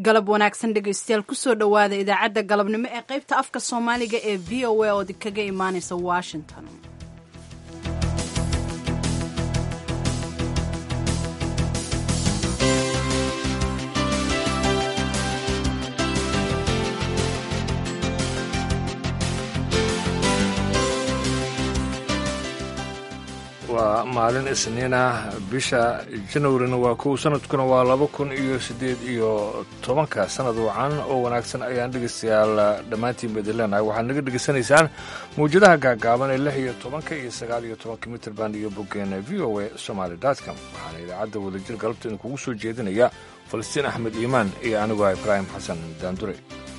galab wanaagsan dhegaystayaal kusoo dhowaada idaacadda galabnimo ee qaybta afka soomaaliga ee v o a oo kaga imaanaysa washington waa maalin isniina bisha janwarina waa kow sanadkuna waa laba kun iyo siddeed iyo tobanka sanad wacan oo wanaagsan ayaan dhegaystayaal dhammaantiin baidin leenahay waxaad naga dhegaysanaysaan mawjadaha gaagaaban ee lix iyo tobanka iyo sagaal iyo tobanka mitrband iyo boggeena v o a somaali dotcom waxaana idaacadda wadajir galabta idinkugu soo jeedinaya falastiin axmed iimaan iyo anigu ah ibraahim xasan daandure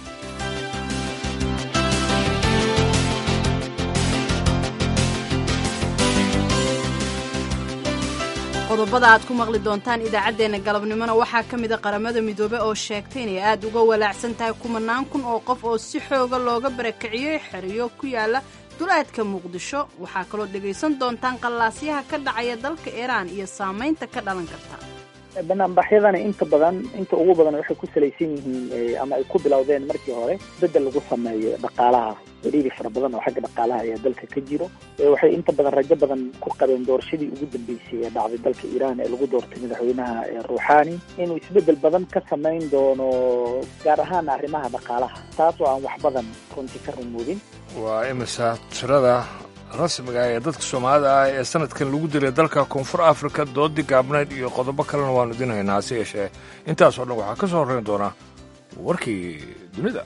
qodobada aad ku maqli doontaan idaacaddeenna galabnimona waxaa ka mida qaramada midoobe oo sheegtay inay aad uga walaacsan tahay kumanaan kun oo qof oo si xooga looga barakiciyey xeriyo ku yaala duleedka muqdisho waxaa kaloo dhegaysan doontaan qallaasyaha ka dhacaya dalka iiraan iyo saamaynta ka dhalan karta banaanbaxyadana inta badan inta ugu badan waxay ku salaysan yihiin ama ay ku bilowdeen markii hore bedel lagu sameeyo dhaqaalaha ciriiri fara badan oo xagga dhaqaalaha ayaa dalka ka jiro waxay inta badan rajo badan ku qabeen doorashadii ugu dambeysay ee dhacday dalka iiraan ee lagu doortay madaxweynaha ruuxani inuu isbedel badan ka samayn doono gaar ahaan arrimaha dhaqaalaha taas oo aan wax badan runtii ka rumoodin waa imisa tirada rasmiga ee dadka soomaalida ah ee sanadkan lagu dilay dalka koonfur afrika doodii gaabnayd iyo qodobo kalena waanu idin haynaa hase yeeshee intaasoo dhan waxaa ka soo horrayn doona warkii dunida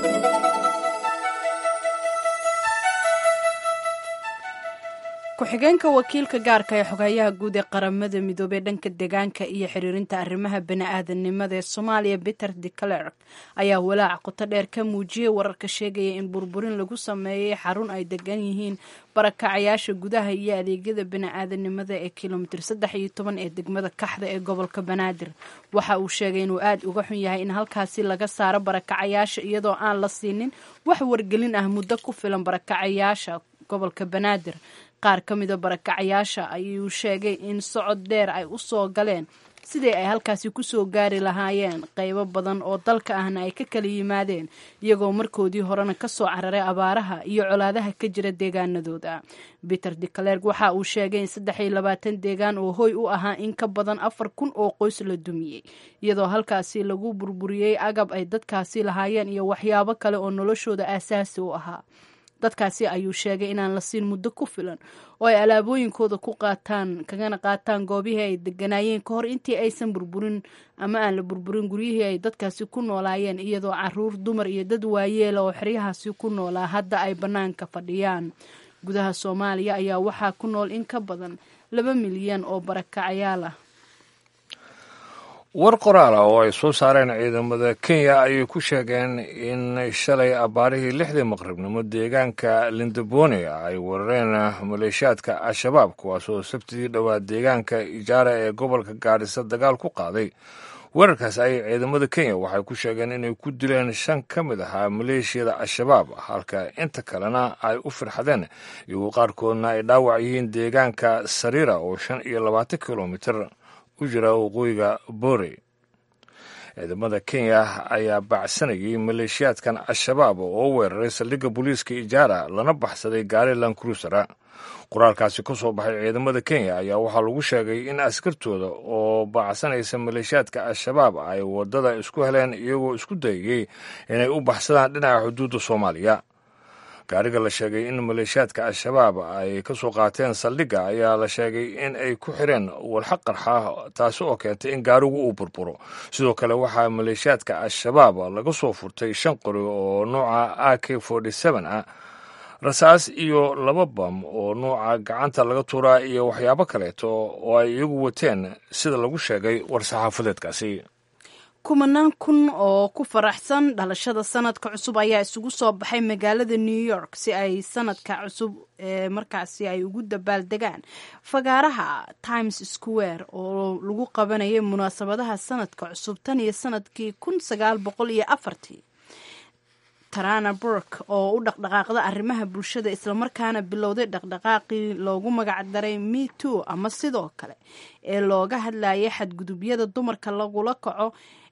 ku-xigeenka wakiilka gaarka ee xogayaha guud ee qaramada midoobey dhanka deegaanka iyo xiriirinta arrimaha bani-aadanimada ee soomaaliya peter de clerk ayaa walaac qoto dheer ka muujiyey wararka sheegaya in burburin lagu sameeyey xarun ay degan yihiin barakacayaasha gudaha iyo adeegyada bani-aadanimada ee kilomitir saddex iyo toban ee degmada kaxda ee gobolka banaadir waxa uu sheegay inuu aada uga xun yahay in halkaasi laga saaro barakacayaasha iyadoo aan la siinin wax wargelin ah muddo ku filan barakacayaasha gobolka banaadir qaar ka mida barakacayaasha ayuu sheegay in socod dheer ay u soo galeen sidii ay halkaasi kusoo gaari lahaayeen qaybo badan oo dalka ahna ay ka kala yimaadeen iyagoo markoodii horena kasoo cararay abaaraha iyo colaadaha ka jira deegaanadooda peter de clerk waxa uu sheegay in saddex iyo labaatan deegaan oo hoy u ahaa in ka badan afar kun oo qoys la dumiyey iyadoo halkaasi lagu burburiyey agab ay dadkaasi lahaayeen iyo waxyaabo kale oo noloshooda aasaasi u ahaa dadkaasi ayuu sheegay inaan la siin muddo ku filan oo ay alaabooyinkooda ku qaataan kagana qaataan goobihii ay deganaayeen ka hor intii aysan burburin ama aan la burburin guryihii ay dadkaasi ku noolaayeen iyadoo caruur dumar iyo dad waayeela oo xeryahaasi ku noolaa hadda ay bannaanka fadhiyaan gudaha soomaaliya ayaa waxaa ku nool in ka badan laba milyan oo barakacayaal ah war qoraal ah oo ay soo saareen ciidamada kenya ayay ku sheegeen in shalay abbaarihii lixdii maqribnimo deegaanka lindabone ay weerareen maleeshiyaadka al-shabaab kuwaasoo sabtidii dhowaa deegaanka ijaara ee gobolka gaadhisa dagaal ku qaaday weerarkaas ayay ciidamada kenya waxay ku sheegeen inay ku dileen shan ka mid ahaa maleeshiyada al-shabaab halka inta kalena ay u firxadeen iyagoo qaarkoodna ay dhaawac yihiin deegaanka sariira oo shan iyo labaatan kilomitir u jira waqooyiga boore ciidamada kenya ayaa baacsanayay maleeshiyaadkan al-shabaab oo weeraray saldhigga booliiska ijaara lana baxsaday gaari lancruisera qoraalkaasi ka soo baxay ciidamada kenya ayaa waxaa lagu sheegay in askartooda oo baacsanaysa maleeshiyaadka al-shabaab ay waddada isku heleen iyagoo isku dayayey inay u baxsadaan dhinaca xuduudda soomaaliya gaariga la sheegay in maleeshiyaadka al-shabaab ay ka soo qaateen saldhigga ayaa la sheegay in ay ku xireen walxa qarxa taasi oo keentay in gaarigu uu burburo sidoo kale waxaa maleeshiyaadka al-shabaab laga soo furtay shan qori oo nuuca a k ah rasaas iyo laba bam oo nuuca gacanta laga tuuraa iyo waxyaabo kaleeto oo ay iyagu wateen sida lagu sheegay war-saxaafadeedkaasi kumanaan kun oo ku faraxsan dhalashada sanadka cusub ayaa isugu soo baxay magaalada new york si ay sanadka cusub ee markaasi ay ugu dabaaldegaan fagaaraha times square oo lagu qabanayay munaasabadaha sanadka cusub tan iyo sanadkii kun sagaal boqol iyo afartii tarana burk oo u dhaqdhaqaaqda arrimaha bulshada islamarkaana bilowday dhaqdhaqaaqii loogu magacdaray me too ama sidoo kale ee looga hadlayay xadgudubyada dumarka lagula kaco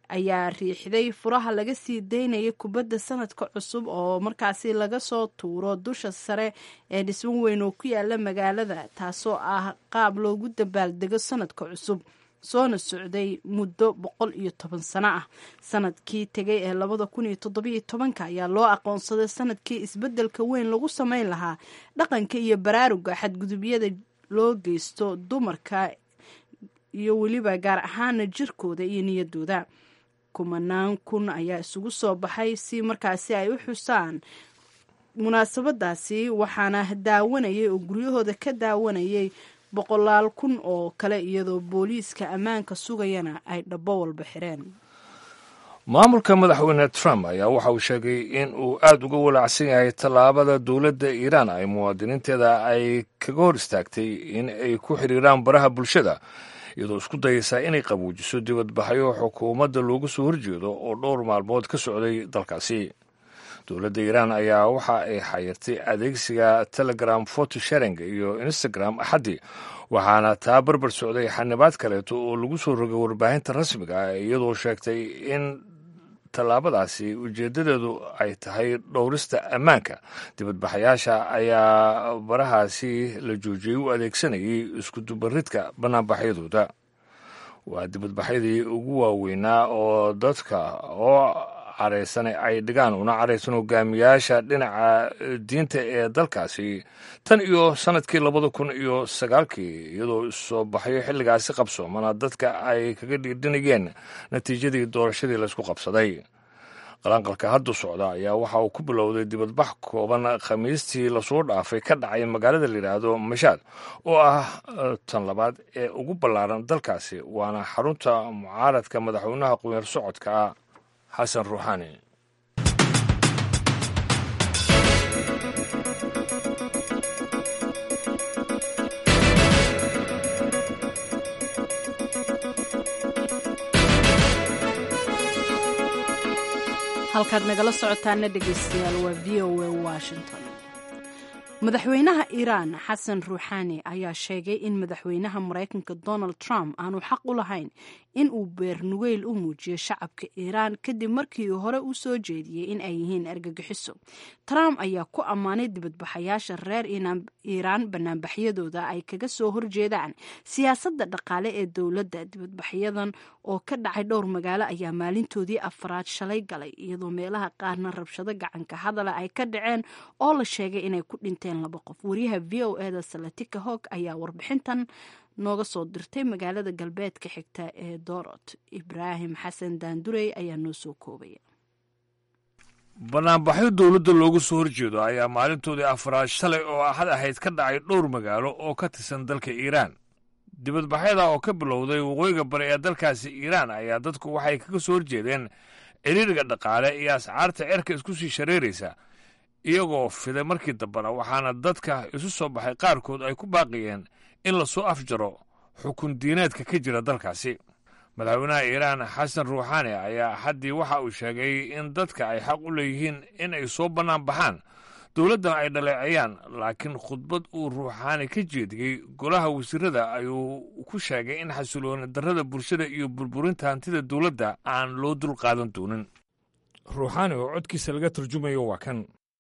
ayaa riixday furaha laga sii daynayay kubadda sanadka cusub oo markaasi laga soo tuuro dusha sare ee dhismo weyn oo ku yaala magaalada taasoo ah qaab loogu dabaaldego sanadka cusub soona socday muddo boqol iyo toban sano ah sanadkii tegay ee labada kun iyo toddobiyo tobanka ayaa loo aqoonsaday sanadkii isbeddelka weyn lagu sameyn lahaa dhaqanka iyo baraaruga xadgudubyada loo geysto dumarka iyo weliba gaar ahaana jirkooda iyo niyadooda kumanaan kun ayaa isugu soo baxay si markaasi ay u xusaan munaasabadaasi waxaana daawanayay oo guryahooda ka daawanayay boqolaal kun oo kale iyadoo booliiska ammaanka sugayana ay dhabbo walba xireen maamulka madaxweyne trump ayaa waxa uu sheegay in uu aad uga walaacsan yahay tallaabada dowladda iiraan ay muwaadiniinteeda ay kaga hor istaagtay in ay ku xiriiraan baraha bulshada iyadoo isku dayaysaa inay qabuujiso dibadbaxyo xukuumadda looga soo horjeedo oo dhowr maalmood ka socday dalkaasi dowladda iiraan ayaa waxa ay xayirtay adeegsiga telegram foto sharing iyo instagram axaddii waxaana taa barbar socday xanibaad kaleeto oo lagu soo rogay warbaahinta rasmiga ah iyadoo sheegtay in tallaabadaasi ujeeddadeedu ay tahay dhowrista ammaanka dibadbaxayaasha ayaa barahaasi la joojiyey u adeegsanayay iskudubaridka bannaanbaxyadooda waa dibadbaxyadii ugu waaweynaa oo dadka oo caraysan ay dhigaan una caraysan hogaamiyaasha dhinaca diinta ee dalkaasi tan iyo sanadkii labada kun iyo sagaalkii iyadoo soo baxyo xilligaasi qabsoomana dadka ay kaga dhiidhinayeen natiijadii doorashadii laysku qabsaday qalanqalka hadda socda ayaa waxa uu ku bilowday dibadbax kooban khamiistii lasoo dhaafay ka dhacay magaalada layidhaahdo mashaad oo ah tan labaad ee ugu ballaaran dalkaasi waana xarunta mucaaradka madaxweynaha qumeer socodka xasan ruuxaani halkaad nagala socotaana dhegeystayaal waa v o a washington madaxweynaha iiraan xasan ruuxaani ayaa sheegay in madaxweynaha maraykanka donald trump aanu xaq u lahayn in uu beernugeyl u muujiyo shacabka iiraan kadib markii uu hore u soo jeediyey in ay yihiin argagixiso trump ayaa ku ammaanay dibadbaxayaasha reer iiraan banaanbaxyadooda ay kaga soo horjeedaan siyaasadda dhaqaale ee dowladda dibadbaxyadan oo ka dhacay dhowr magaalo ayaa maalintoodii afaraad shalay galay iyadoo meelaha qaarna rabshado gacanka hadala ay ka dhaceen oo la sheegay inay ku dhinteen laba qof wariyaha v o eda salatika hog ayaa warbixintan nooga soo dirtay magaalada galbeedka xigta ee doorot ibraahim xasan daandurey ayaa noo soo koobaya banaanbaxyo dowladda looga soo horjeedo ayaa maalintoodii afraad shalay oo axad ahayd ka dhacay dhowr magaalo oo ka tirsan dalka iiraan dibadbaxyada oo ka bilowday waqooyiga bari ee dalkaasi iiraan ayaa dadku waxay kaga soo horjeedeen ciriiriga dhaqaale iyo ascaarta cerka isku sii shareeraysa iyagoo fiday markii dambena waxaana dadka isu soo baxay qaarkood ay ku baaqiyeen in lasoo afjaro xukun diineedka ka jira dalkaasi madaxweynaha iiraan xasan ruuxaani ayaa axaddii waxa uu sheegay in dadka ay xaq u leeyihiin in ay soo bannaan baxaan dowladdan ay dhaleecayaan laakiin khudbad uu ruuxaani ka jeediyey golaha wasiirada ayuu ku sheegay in xasilooni darrada bulshada iyo burburinta hantida dowladda aan loo dul qaadan doonin ruuxaani oo codkiisa laga turjumayo waa kan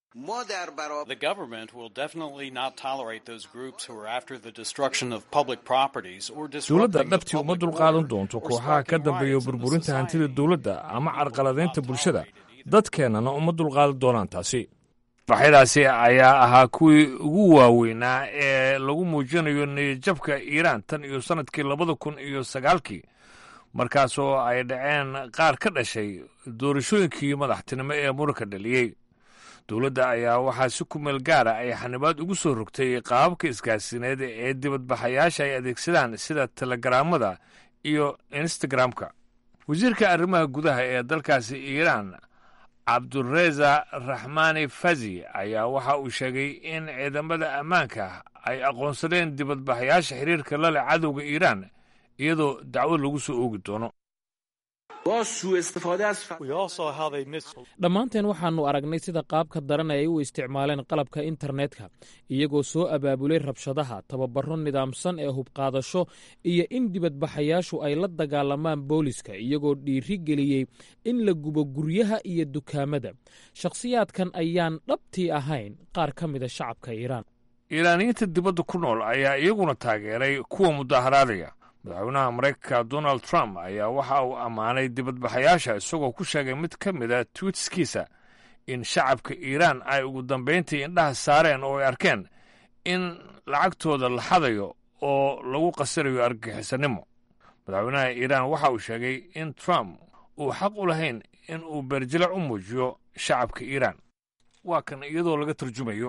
The government will definitely not tolerate those groups who are after the destruction of public properties or dowladda disrupting the dhabtii uma public dulqaadan order doonto or kooxaha ka sparking dambeeya riots in the burburinta hantida society. dowladda ama carqaladaynta bulshada dadkeennana uma dulqaadan doonaan taasi baxyadaasi ayaa ahaa kuwii ugu waaweynaa ee lagu muujinayo niyadjabka iiraan tan iyo sannadkii labada kun iyo sagaalkii markaasoo ay dhaceen qaar ka dhashay doorashooyinkii madaxtinimo ee muranka dhaliyey dowladda ayaa waxaa si ku meel gaara ay xanibaad ugu soo rogtay qaababka isgaarsiineed ee dibadbaxayaasha ay adeegsadaan sida telegaraamada iyo instagramka wasiirka arrimaha gudaha ee dalkaasi iiraan cabdureza raxmaani fazi ayaa waxa uu sheegay in ciidamada ammaanka ay aqoonsadeen dibadbaxayaasha xiriirka la leh cadowga iiraan iyadoo dacwo lagu soo oogi doono dhammaanteen waxaannu aragnay sida qaabka daran ay u isticmaaleen qalabka internetka iyagoo soo abaabulay rabshadaha tababaro nidaamsan ee hubqaadasho iyo in dibadbaxayaashu ay la dagaalamaan booliska iyagoo dhiiri geliyey in la gubo guryaha iyo dukaamada shakhsiyaadkan ayaan dhabtii ahayn qaar ka mida shacabka iiraan iiraaniyiinta dibadda ku nool ayaa iyaguna taageeray kuwa mudaharaadaya madaxweynaha maraykanka donald trump ayaa waxa uu ammaanay dibadbaxayaasha isagoo ku sheegay mid ka mida twiitskiisa in shacabka iiraan ay ugu dambayntii indhaha saareen oo ay arkeen in lacagtooda la xadayo oo lagu qasirayo argagixisanimo madaxweynaha iiraan waxa uu sheegay in trump uu xaq u lahayn in uu beerjilac u muujiyo shacabka iiraan waa kan iyadoo laga turjumayo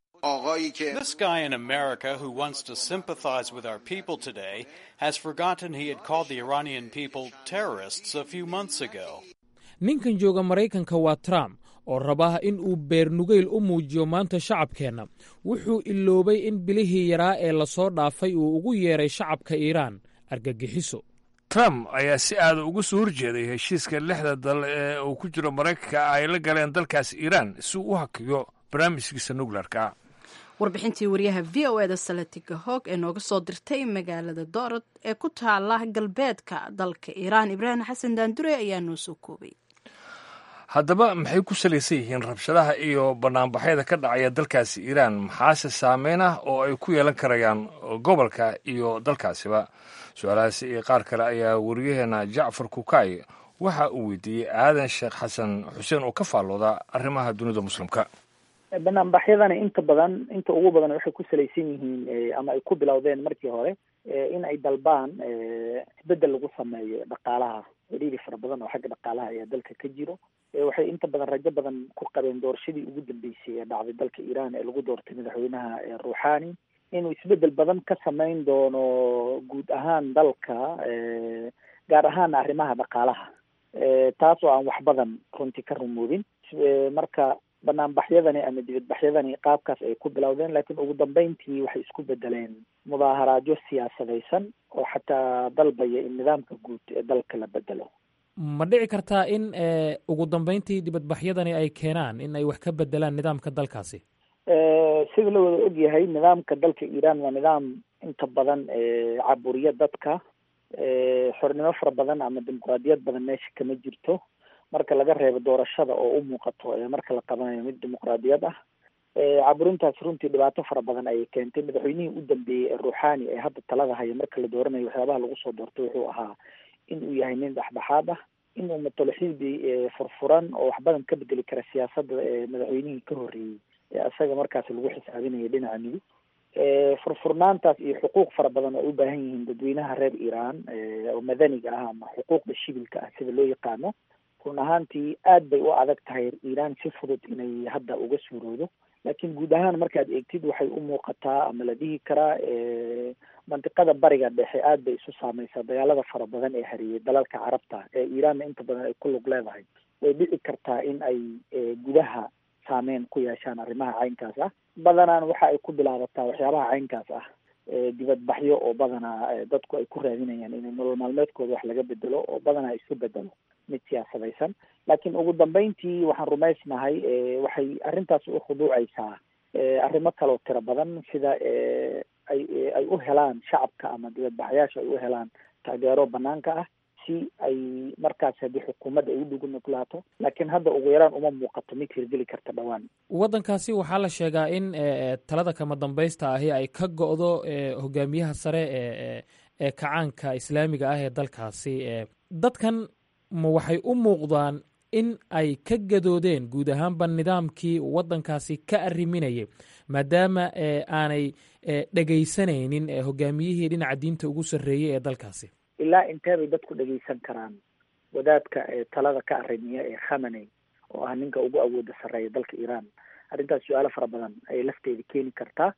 This guy in America who wants to sympathize with our people today has forgotten he had called the Iranian people terrorists a few months ago. ninkan jooga maraykanka waa trump oo rabaa in uu beernugayl u muujiyo maanta shacabkeenna wuxuu iloobay in bilihii yaraa ee lasoo dhaafay uu ugu yeeray shacabka iiraan argagixiso trump ayaa si aada uga soo horjeeday heshiiska lixda dal ee uu ku jiro maraykanka ay la galeen dalkaas iiraan si uu u hakiyo barnaamijkiisa nukleerka warbixintii wariyaha v o eda salatiga hoog ee nooga soo dirtay magaalada doorad ee ku taala galbeedka dalka iiraan ibraahim xasan daandure ayaa noo soo koobay haddaba maxay ku salaysan yihiin rabshadaha iyo banaanbaxyada ka dhacaya dalkaasi iiraan maxaase saameyn ah oo ay ku yeelan karayaan gobolka iyo dalkaasiba su-aalahaasi iyo qaar kale ayaa wariyaheena jacfar kukaay waxa uu weydiiyey aadan sheekh xasan xuseen oo ka faallooda arrimaha dunida muslimka banaanbaxyadani inta badan inta ugu badan waxay ku salaysan yihiin ama ay ku bilowdeen markii hore in ay dalbaan isbedel lagu sameeyo dhaqaalaha ciriiri fara badan oo xagga dhaqaalaha ayaa dalka ka jiro waxay inta badan rajo badan ku qabeen doorashadii ugu dambeysay ee dhacday dalka iiraan ee lagu doortay madaxweynaha ruuxani inuu isbedel badan ka sameyn doono guud ahaan dalka gaar ahaana arrimaha dhaqaalaha taas oo aan wax badan runtii ka rumoodin marka banaanbaxyadani ama dibadbaxyadani qaabkaas ay ku bilowdeen laakiin ugu dambeyntii waxay isku bedeleen mudaaharaadyo siyaasadaysan oo xataa dalbaya in nidaamka guud ee dalka la bedelo ma dhici kartaa in ugu dambeyntii dibadbaxyadani ay keenaan in ay wax ka bedelaan nidaamka dalkaasi sida la wada ogyahay nidaamka dalka iiraan waa nidaam inta badan caburiya dadka xornimo fara badan ama dimuqraadiyad badan meesha kama jirto marka laga reebo doorashada oo u muuqato marka la qabanayo mid dimuqraadiyad ah caburintaas runtii dhibaato fara badan ayay keentay madaxweynihii u dambeeyey ee ruuxani ee hadda talada haya marka la dooranayo waxyaabaha lagu soo doortay wuxuu ahaa in uu yahay nin dhexdhexaad ah in uu matalo xisbi furfuran oo wax badan ka bedeli kara siyaasadda madaxweynihii ka horreeyey ee isaga markaas lagu xisaabinaya dhinaca midig furfurnaantaas iyo xuquuq fara badan oo ay u baahan yihiin dadweynaha reer iiraan oo madaniga ah ama xuquuqda shibilka ah sida loo yaqaano run ahaantii aad bay u adag tahay iiraan si fudud inay hadda uga suuroodo laakiin guud ahaan markaad eegtid waxay u muuqataa ama la dhihi karaa mantiqada bariga dhexe aad bay isu saameysaa dagaalada fara badan ee hariyey dalalka carabta ee iiraanna inta badan ay ku lug leedahay way dhici kartaa in ay gudaha saameyn ku yeeshaan arrimaha caynkaas ah badanaan waxa ay ku bilaabataa waxyaabaha caynkaas ah dibadbaxyo oo badanaa dadku ay ku raadinayaan in nolol maalmeedkooda wax laga bedelo oo badanaa isu bedelo mid siyaasadaysan laakiin ugu dambeyntii waxaan rumaysnahay waxay arrintaas u khuduucaysaa arrimo kaloo tiro badan sida ay ay u helaan shacabka ama dibadbaxayaasha ay u helaan taageero banaanka ah si ay markaas haddii xukuumadda ay u dhugu nuglaato laakiin hadda ugu yaraan uma muuqato mid hirgeli karta dhowaan waddankaasi waxaa la sheegaa in talada kama dambaysta ahi ay ka go'do hogaamiyaha sare ee ee kacaanka islaamiga ah ee dalkaasi dadkan ma waxay u muuqdaan in ay ka gadoodeen guud ahaanba nidaamkii waddankaasi ka arriminayay maadaama aanay dhegaysanaynin hogaamiyihii dhinaca diinta ugu sarreeyey ee dalkaasi ilaa intee bay dadku dhegaysan karaan wadaadka talada ka arrimiya ee khamaney oo ah ninka ugu awooda sarreeya dalka iiraan arrintaas su-aalo fara badan ayay lafteeda keeni kartaa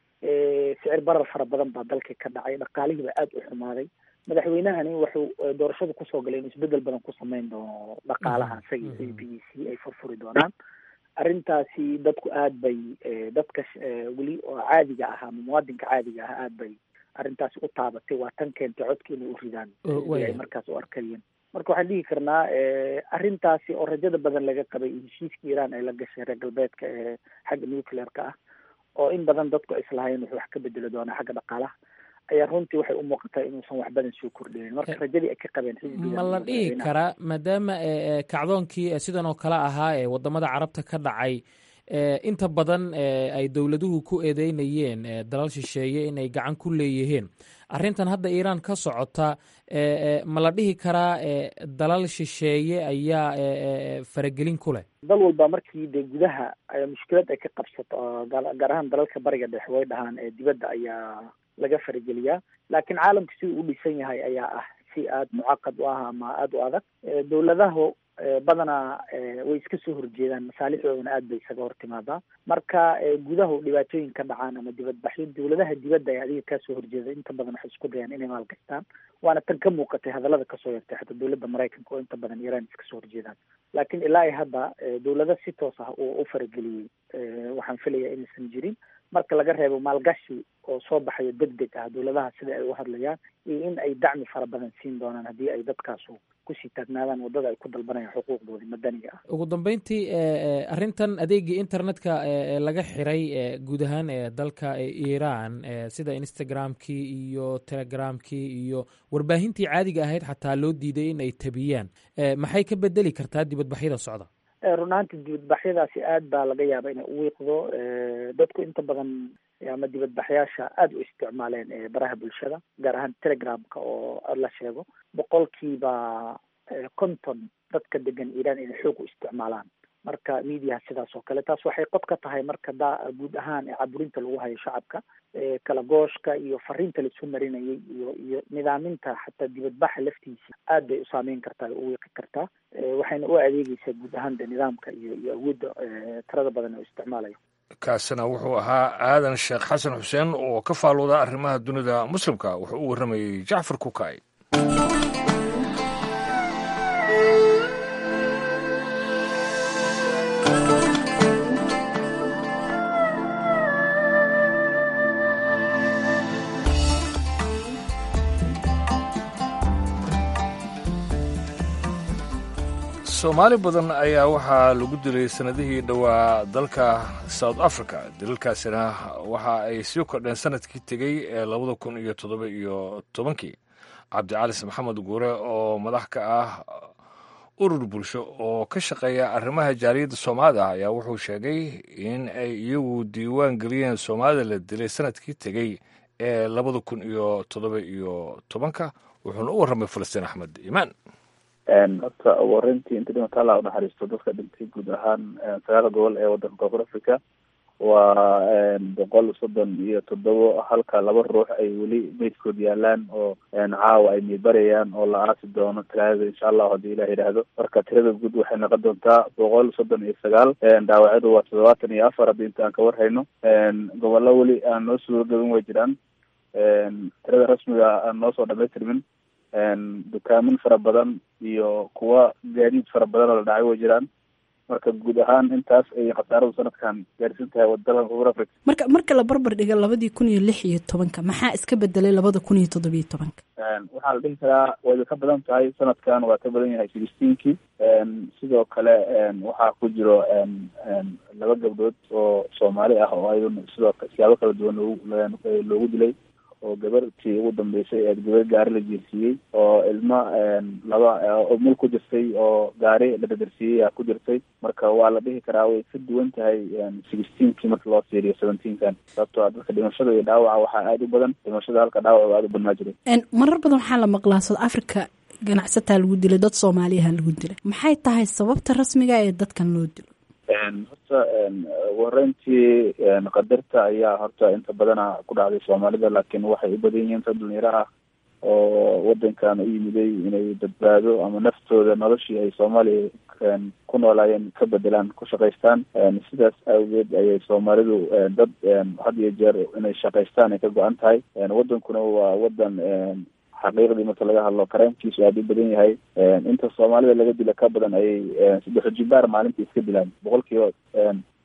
sicir barar fara badan baa dalka ka dhacay dhaqaalihii baa aada u xumaaday madaxweynahani wuxuu doorashadu kusoo galay inuu isbedel badan ku sameyn doono dhaqaalaha isaga iyo b b c ay furfuri doonaan arrintaasi dadku aad bay dadka weli oo caadiga ah ama muwaadinka caadiga ah aad bay arrintaasi u taabatay waa tan keentay codka inay u ridaan ay markaas u arkayeen marka waxaan dhihi karnaa arrintaasi oo rajada badan laga qabay heshiiska iiraan ay la gashay reer galbeedka ee xagga nuclearka ah oo in badan dadku ay islahayn wuxuu wax ka bedeli doonaa xagga dhaqaalaha ayaa runtii waxay u muuqataa inuusan wax badan soo kordhinin marka rajadii ay ka qabeen ma la dhihi karaa maadaama kacdoonkii sidan oo kale ahaa ee wadamada carabta ka dhacay inta badan ay dowladuhu ku eedeynayeen dalal shisheeye inay gacan ku leeyihiin arrintan hadda iiraan ka socota ma la dhihi karaa dalal shisheeye ayaa faragelin ku leh dal walba markii dee gudaha mushkilad ay ka qabsato gaar ahaan dalalka bariga dhexe way dhahaan ee dibadda ayaa laga farageliyaa laakiin caalamka si uu u dhisan yahay ayaa ah si aada mucaqad u ah ama aada u adag dowladahu badanaa way iska soo horjeedaan masaalixdoodana aad bay isaga hor timaadaa marka gudahu dhibaatooyin ka dhacaan ama dibadbaxyo dowladaha dibadda ee adiga kaa soo horjeeda inta badan waxay isku dayaan inay maalgashtaan waana tan ka muuqatay hadallada kasoo yartay xataa dowladda maraykanka oo inta badan iiraan iska soo horjeedaan laakiin ilaa i hadda dowlada si toos ah uu u farageliyey waxaan filayaa inaysan jirin marka laga reebo maalgashi oo soo baxayo deg deg ah dowladaha sida ay u hadlayaan iyo in ay dacmi fara badan siin doonaan haddii ay dadkaasu kusii taagnaadaan waddada ay ku dalbanayaan xuquuqdoodii madaniga ah ugu dambeyntii arrintan adeegii internetka laga xiray guud ahaan dalka iiraan sida instagramkii iyo telegramkii iyo warbaahintii caadiga ahayd xataa loo diiday in ay tabiyaan maxay ka bedeli kartaa dibadbaxyada socda run ahaantii dibadbaxyadaasi aad baa laga yaaba inay u wiiqdo dadku inta badan ama dibadbaxyaasha aada u isticmaaleen baraha bulshada gaar ahaan telegramka oo la sheego boqolkiiba konton dadka degan iiraan inay xoog u isticmaalaan marka mediaha sidaas oo kale taas waxay qod ka tahay marka da guud ahaan caburinta lagu hayo shacabka kala gooshka iyo fariinta laisu marinayay iyo iyo nidaaminta xataa dibadbaxa laftiisa aad bay u saameyn kartaa u wiiqi kartaa waxayna u adeegeysaa guud ahaan de nidaamka iyo iyo awoodda tirada badan oo isticmaalayo kaasina wuxuu ahaa aadan sheekh xasan xuseen oo ka faalooda arrimaha dunida muslimka wuxuu u warramayey jacfar kukay soomaali badan ayaa waxaa lagu dilay sannadihii dhowaa dalka south africa dilalkaasina waxa ay sii kordheen sanadkii tegey ee labada kun iyo toddoba iyo tobankii cabdicalis maxamed guure oo madax ka ah urur bulsho oo ka shaqeeya arrimaha jaaliyadda soomaalida ah ayaa wuxuu sheegay in ay iyagu diiwaan geliyeen soomaalida la dilay sanadkii tegey ee labada kun iyo toddoba iyo tobanka wuxuuna u warramay falastiin axmed iimaan horta ugu horeyntii inta dhimata alla unaxariisto dadka dhintay guud ahaan sagaal gobol ee wadanka koonfur africa waa boqol soddon iyo toddobo halka laba ruux ay weli meydkood yaalaan oo caawa ay miibarayaan oo la aasi doono talaadada insha allahu haddii ilah yidhaahdo marka tirada guud waxay noqon doontaa boqol soddon iyo sagaal dhaawacyadu waa toddobaatan iyo afar haddii inta aan ka warhayno gobollo weli aan noo suuro gelin way jiraan tirada rasmiga aan noo soo dhamaystirmin dukaamin fara badan iyo kuwa gaadiid fara badan oo la dhacay way jiraan marka guud ahaan intaas ay khasaaradu sanadkan gaarsiin tahay waddadan koonfur africa marka marka la barbar dhiga labadii kun iyo lix iyo tobanka maxaa iska bedelay labada kun iyo toddobiyo tobanka waxaa la dhihi karaa wayba ka badan tahay sanadkan waa ka badan yahay sixteenkii sidoo kale waxaa ku jiro laba gabdhood oo soomaali ah oo ayaduna sidoo siyaabo kala duwan loogu loogu dilay oo gabartii ugu dambeysay ee gabar gaari la jeersiiyey oo ilma laba mul ku jirtay oo gaari la dadarsiiyey aa ku jirtay marka waa la dhihi karaa way ka duwan tahay sixteenkii marka loo fiiriyo seventeenkan sababtoo a dadka dhimashada iyo dhaawaca waxaa aada u badan dhimashada halka dhaawaca aada u badnaa jiray marar badan waxaa la maqlaa south africa ganacsataa lagu dilay dad soomaaliyaha lagu dilay maxay tahay sababta rasmiga ee dadkan loo dilo horta ugu horeyntii qadarta ayaa horta inta badana ku dhacday soomaalida laakiin waxay u badan yihiin dad dhalinyaro ah oo wadankan u yimiday inay badbaado ama naftooda noloshii ay soomaaliya ku noolaayeen ka bedelaan ku shaqaystaan sidaas awgeed ayay soomaalidu dad had iyo jeer inay shaqaystaan ay ka go-an tahay wadankuna waa wadan xaqiiqdii marka laga hadlo karaamkiisu aada u badan yahay inta soomaalida laga dila ka badan ayay saddex jibaar maalintii iska dilaan boqol kiiba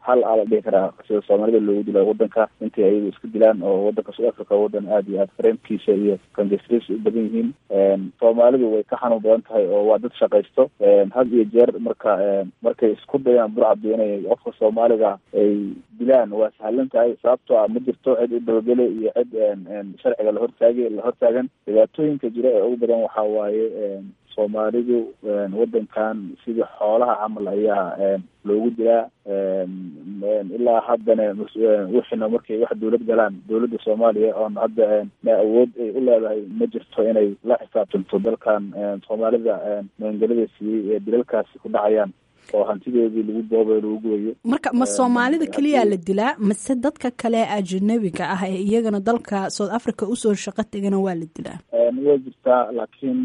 hal aa la dhihi karaa sida soomaalida loogu dila wadanka intay ayagu iska dilaan oo wadanka south africa wadan aada iyo aad fareemkiisa iyo kangesris u badan yihiin soomaalidu way ka xanuun badan tahay oo waa dad shaqaysto had iyo jeer marka markay isku dayaan burcadu inay qofka soomaaliga ay dilaan waa sahlan tahay sababtoo ah ma jirto cid u dabagele iyo cid sharciga lahortaagi lahortaagan dhibaatooyinka jira ee ugu badan waxaa waaye soomaalidu wadankan sidii xoolaha camal ayaa loogu dilaa ilaa haddana wixina markay wax dawlad galaan dawladda soomaaliya oon hadda ma awood ay u leedahay ma jirto inay la xisaabtanto dalkan soomaalida maangelada siiyey ee dilalkaasi ku dhacayaan oo hantidoodii lagu boobayo lagu gubayo marka ma soomaalida keliyaa la dilaa mase dadka kale ajanabiga ah ee iyagana dalka south africa usoo shaqo tegana waa la dilaa way jirtaa laakiin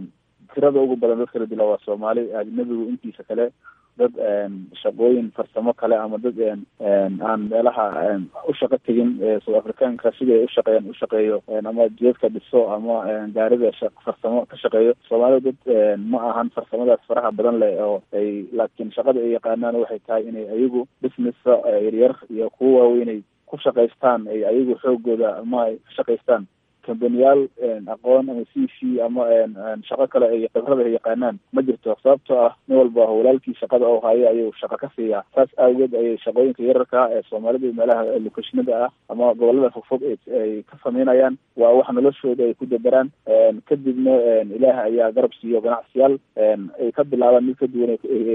tirada ugu badan dadka la dila waa soomaali ajnabigu intiisa kale dad shaqooyin farsamo kale ama dad aan meelaha u shaqo tegin south africaanka sidii ay ushaqeeyaan ushaqeeyo ama jeedka dhiso ama gaarida farsamo ka shaqeeyo soomaalida dad ma ahan farsamadaas faraha badan leh oo ay laakiin shaqada ay yaqaanaan waxay tahay inay ayagu businessa yaryar iyo kuwa waaweynay ku shaqaystaan ay ayagu xoogooda ama ay ka shaqaystaan kambaniyaal aqoon ama c v ama shaqo kale ay khibrada ay yaqaanaan ma jirto sababtoo ah nin walba walaalkii shaqada oo hayo ayuu shaqo ka siiyaa saas awgeed ayay shaqooyinka yararka ee soomaalida meelaha lokeshinada ah ama gobolada fogfog ay ka sameynayaan waa wax noloshooda ay ku daberaan kadibna ilaah ayaa garab siiyo ganacsiyaal ay ka bilaabaan mid ka duwan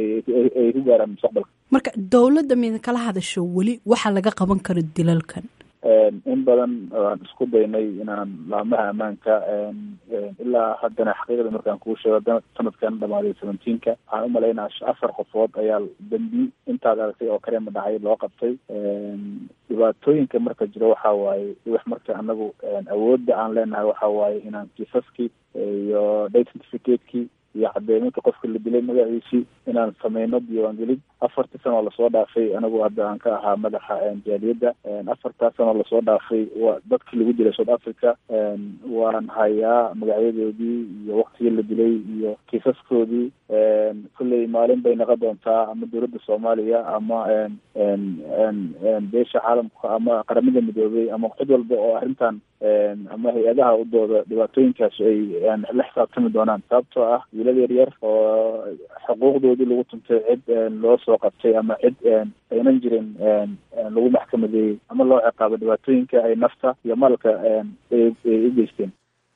ay ku gaaraan mustaqbalka marka dowladda mida kala hadasho weli waxaa laga qaban karo dilalkan in badan waan isku daynay inaan laamaha ammaanka ilaa haddana xaqiiqda markaan kuu sheego sanadkan dhamaaday seventeenka waxaan umalaynaa afar qofood ayaa dambi intaad aragtay oo kale ma dhacay loo qabtay dhibaatooyinka marka jiro waxa waaye wax marka anagu awoodda aan leenahay waxa waaye inaan kiisaskii iyo identificateki iyo cadeyminka qofka la dilay magaciisii inaan sameyno diiwaangelid afartii sanoo lasoo dhaafay anigu hadda aan ka ahaa madaxa jaaliyadda afartaa sanoo lasoo dhaafay wa dadkii lagu dilay south africa waan hayaa magacyadoodii iyo waktigii la dilay iyo kiisaskoodii kolley maalin bay naqon doontaa ama dowladda soomaaliya ama beesha caalamka ama qaramada midoobay ama cid walba oo arrintan ama hay-adaha u dooda dhibaatooyinkaas ay la xisaabtami doonaan sababtoo ah wiilal yaryar oo xuquuqdoodii lagu tuntay cid loo soo qabtay ama cid aynan jirin lagu maxkamadeeyey ama loo ciqaabo dhibaatooyinka ay nafta iyo maalka ay u geysteen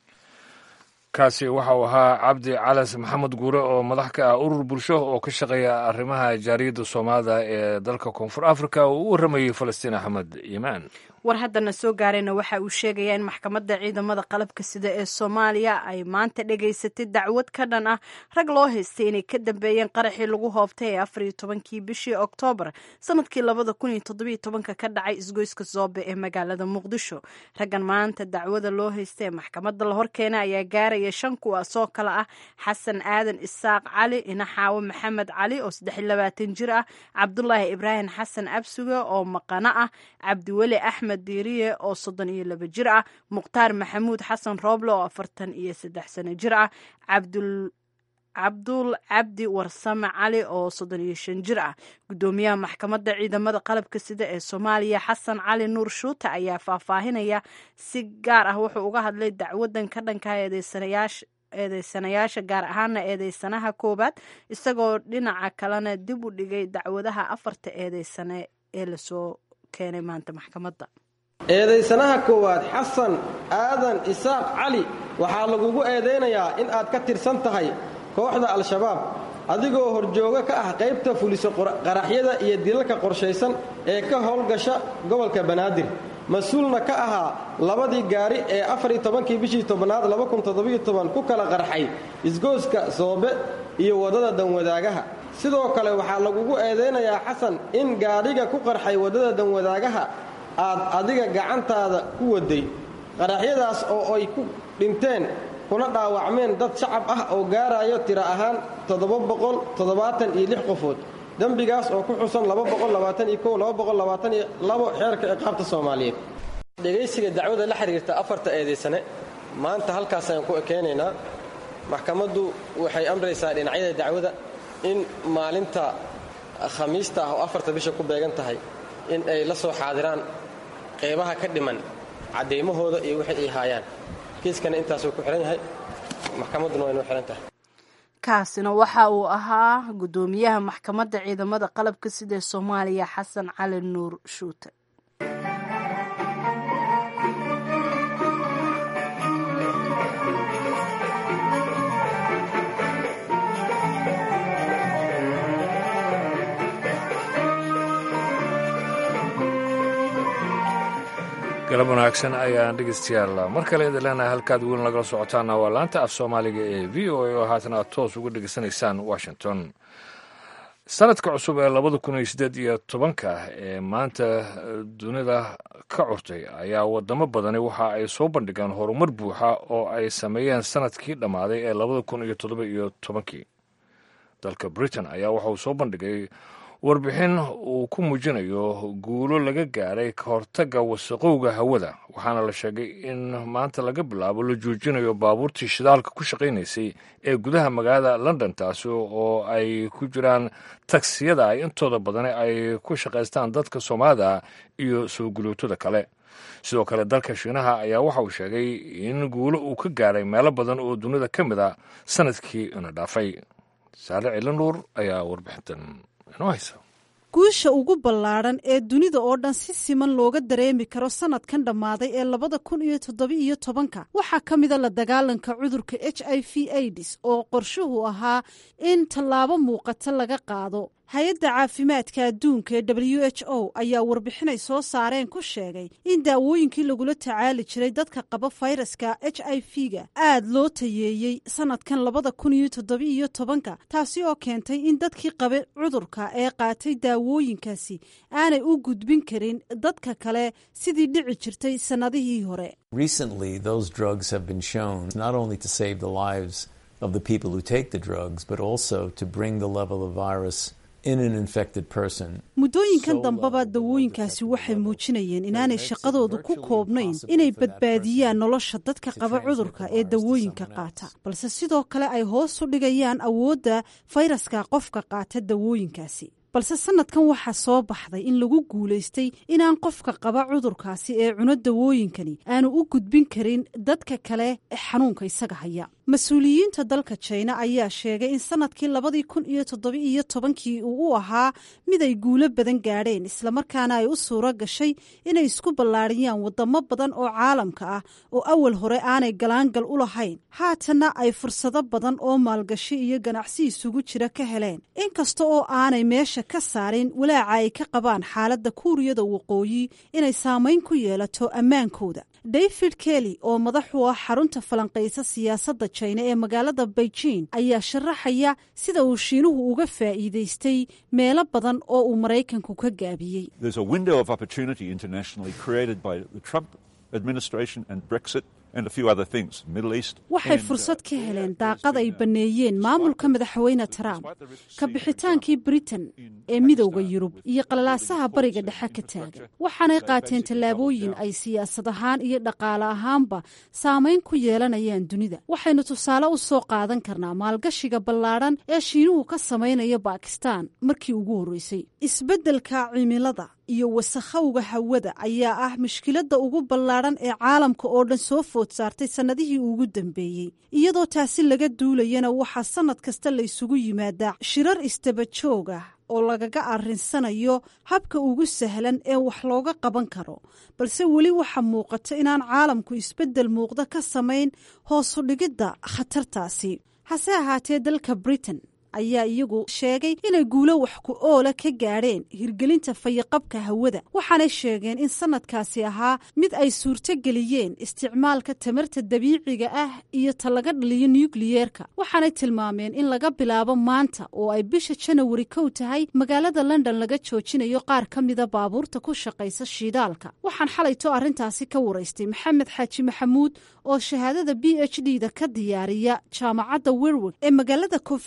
kaasi waxa uu ahaa cabdi calas maxamed guure oo madax ka ah urur bulsho oo ka shaqeeya arrimaha jaariyadda soomaalida ee dalka koonfur africa oo u warramayey falastiin axmed iimaan war haddana soo gaarayna waxa uu sheegayaa in maxkamadda ciidamada qalabka sida ee soomaaliya ay maanta dhegaysatay dacwad ka dhan ah rag loo haystay inay ka dambeeyeen qaraxii lagu hoobtay ee afar iyo tobankii bishii oktoobar sanadkii labada kun iyo toddobiyo tobanka ka dhacay isgoyska zoobe ee magaalada muqdisho raggan maanta dacwada loo haystay ee maxkamadda la horkeena ayaa gaaraya shan kuwaasoo kale ah xasan aadan isaaq cali inaxaawo maxamed cali oo saddex iyo labaatan jir ah cabdulaahi ibraahim xasan absuge oo maqano ah cabdiweli axmed diiriye oo soddon iyo laba jir ah mukhtaar maxamuud xasan rooble oo afartan iyo saddex sano jir ah cabdul cabdul cabdi warsame cali oo soddon iyo shan jir ah guddoomiyaha maxkamadda ciidamada qalabka sida ee soomaaliya xasan cali nuur shuute ayaa faahfaahinaya si gaar ah wuxuu uga hadlay dacwadan ka dhanka eedeysanayaasha eedeysanayaasha gaar ahaana eedeysanaha koowaad isagoo dhinaca kalena dib u dhigay dacwadaha afarta eedeysane ee lasoo keenay maanta maxkamadda eedaysanaha koowaad xasan aadan isaaq cali waxaa lagugu eedaynayaa in aad ka tirsan tahay kooxda al-shabaab adigoo horjooga ka ah qaybta fuliso qaraxyada iyo dilalka qorshaysan ee ka howlgasha gobolka banaadir mas-uulna ka ahaa labadii gaari ee afariyo tobankii bishii tobnaad ku kala qarxay isgooska soobe iyo waddada danwadaagaha sidoo kale waxaa lagugu eedaynayaa xasan in gaadhiga ku qarxay waddada danwadaagaha aad adiga gacantaada ku waday qaraxyadaas oo ay ku dhinteen kuna dhaawacmeen dad shacab ah oo gaarayo tiro ahaan iyo qofood dembigaas oo ku xusan xeerka ciqaabta soomaaliyeed dhegaysiga dacwada la xiriirta afarta eedaysane maanta halkaas ayaan ku ekeynaynaa maxkamaddu waxay amraysaa dhinacyada dacwada in maalinta khamiista ah oo afarta bisha ku beegan tahay in ay la soo xaadiraan qeybaha ka dhiman caddaymahooda iyo wixii ay haayaan kiiskana intaasuu ku xihan yahay maxkamadduna waa inuu xihan tahay kaasina waxa uu ahaa guddoomiyaha maxkamadda ciidamada qalabka sida soomaaliya xasan cali nuur shuute galab wanaagsan ayaan dhegeystayaal mar kale idin leenahay halkaad weyn lagala socotaana waa laanta af soomaaliga ee v o a oo haatan aad toos uga dhegeysanaysaan washington sanadka cusub ee labada kun iyo siddeed iyo tobanka ee maanta dunida ka curtay ayaa wadamo badani waxa ay soo bandhigeen horumar buuxa oo ay sameeyeen sanadkii dhammaaday ee labada kun iyo toddoba iyo tobankii dalka britain ayaa waxa uu soo bandhigay warbixin uu ku muujinayo guulo laga gaaray ka hortagga wasaqowga hawada waxaana la sheegay in maanta laga bilaabo la joojinayo baabuurtii shidaalka ku shaqaynaysay ee gudaha magaalada london taasi oo ay ku jiraan tagsiyada ay intooda badani ay ku shaqaystaan dadka soomaalida iyo soo gulootada kale sidoo kale dalka shiinaha ayaa waxa uu sheegay in guulo uu ka gaaray meelo badan oo dunida ka mid a sanadkii ina dhaafay saale cilanuur ayaa warbixintan guusha ugu ballaadhan ee dunida oo dhan si siman looga dareemi karo sanadkan dhammaaday ee labada kun iyo toddoba-iyo tobanka waxaa ka mida la dagaalanka cudurka h i v aids oo qorshuhu ahaa in tallaabo muuqata laga qaado hay-adda caafimaadka adduunka ee w h o ayaa warbixinay soo saareen ku sheegay in daawooyinkii lagula tacaali jiray dadka qaba fayraska h i v-ga aad loo tayeeyey sanadkan labada kun iyo toddoba-iyo tobanka taasi oo keentay in dadkii qaba cudurka ee qaatay daawooyinkaasi aanay u gudbin karin dadka kale sidii dhici jirtay sannadihii hore muddooyinkan dambeba dawooyinkaasi waxay muujinayeen inaanay shaqadoodu ku koobnayn inay badbaadiyaan nolosha dadka qaba cudurka ee dawooyinka qaata balse sidoo kale ay hoos u dhigayaan awoodda fayraska qofka qaata dawooyinkaasi balse sanadkan waxaa soo baxday in lagu guulaystay inaan qofka qaba cudurkaasi ee cuno dawooyinkani aanu u gudbin karin dadka kale ee xanuunka isaga haya mas-uuliyiinta dalka jina ayaa sheegay in sanadkii labadii kun iyo toddoba-iyo tobankii uu u ahaa mid ay guulo badan gaadheen islamarkaana ay u suuro gashay inay isku ballaadhiyaan wadamo badan oo caalamka ah oo awal hore aanay galaangal u lahayn haatanna ay fursado badan oo maalgashi iyo ganacsi isugu jira ka heleen inkasta oo aanay meesha ka saarin walaaca ay ka qabaan xaaladda kuuriyada waqooyi inay saamayn ku yeelato ammaankooda david kelly oo madax u ah xarunta falanqaysa siyaasadda jina ee magaalada beijing ayaa sharaxaya sida uu shiinuhu uga faa'iidaystay meelo badan oo uu maraykanku ka gaabiyey waxay fursad ka heleen daaqad ay banneeyeen maamulka madaxweyne trump ka bixitaankii britain ee midowda yurub iyo qalalaasaha bariga dhexe ka taagan waxaanay qaateen tallaabooyin ay siyaasad ahaan iyo dhaqaale ahaanba saamayn ku yeelanayaan dunida waxaynu tusaale u soo qaadan karnaa maalgashiga ballaadhan ee shiinuhu ka samaynaya bakistan markii ugu horreysay isbeddelka cimilada iyo wasakhowga hawada ayaa ah mushkiladda ugu ballaadhan ee caalamka oo dhan soo food saartay sannadihii ugu dambeeyey iyadoo taasi laga duulayana waxaa sannad kasta la ysugu yimaadaa shirar istaba joog ah oo lagaga arrinsanayo habka ugu sahlan ee wax looga qaban karo balse weli waxaa muuqata inaan caalamku isbeddel muuqda ka samayn hoosu dhigidda khatartaasi hase ahaatee dalka britain ayaa iyagu sheegay inay guulo wax ku oola ka gaadheen hirgelinta fayaqabka hawada waxaanay sheegeen in sanadkaasi ahaa mid ay suurtogeliyeen isticmaalka tamarta dabiiciga ah iyo ta laga dhaliyo nukliyeerka waxaanay tilmaameen in laga bilaabo maanta oo ay bisha janawari kow tahay magaalada london laga joojinayo qaar ka mida baabuurta ku shaqaysa shiidaalka waxaan xalayto arrintaasi ka waraystay maxamed xaaji maxamuud oo shahaadada b h d da ka diyaariya jaamacadda werwig ee magaalada coventry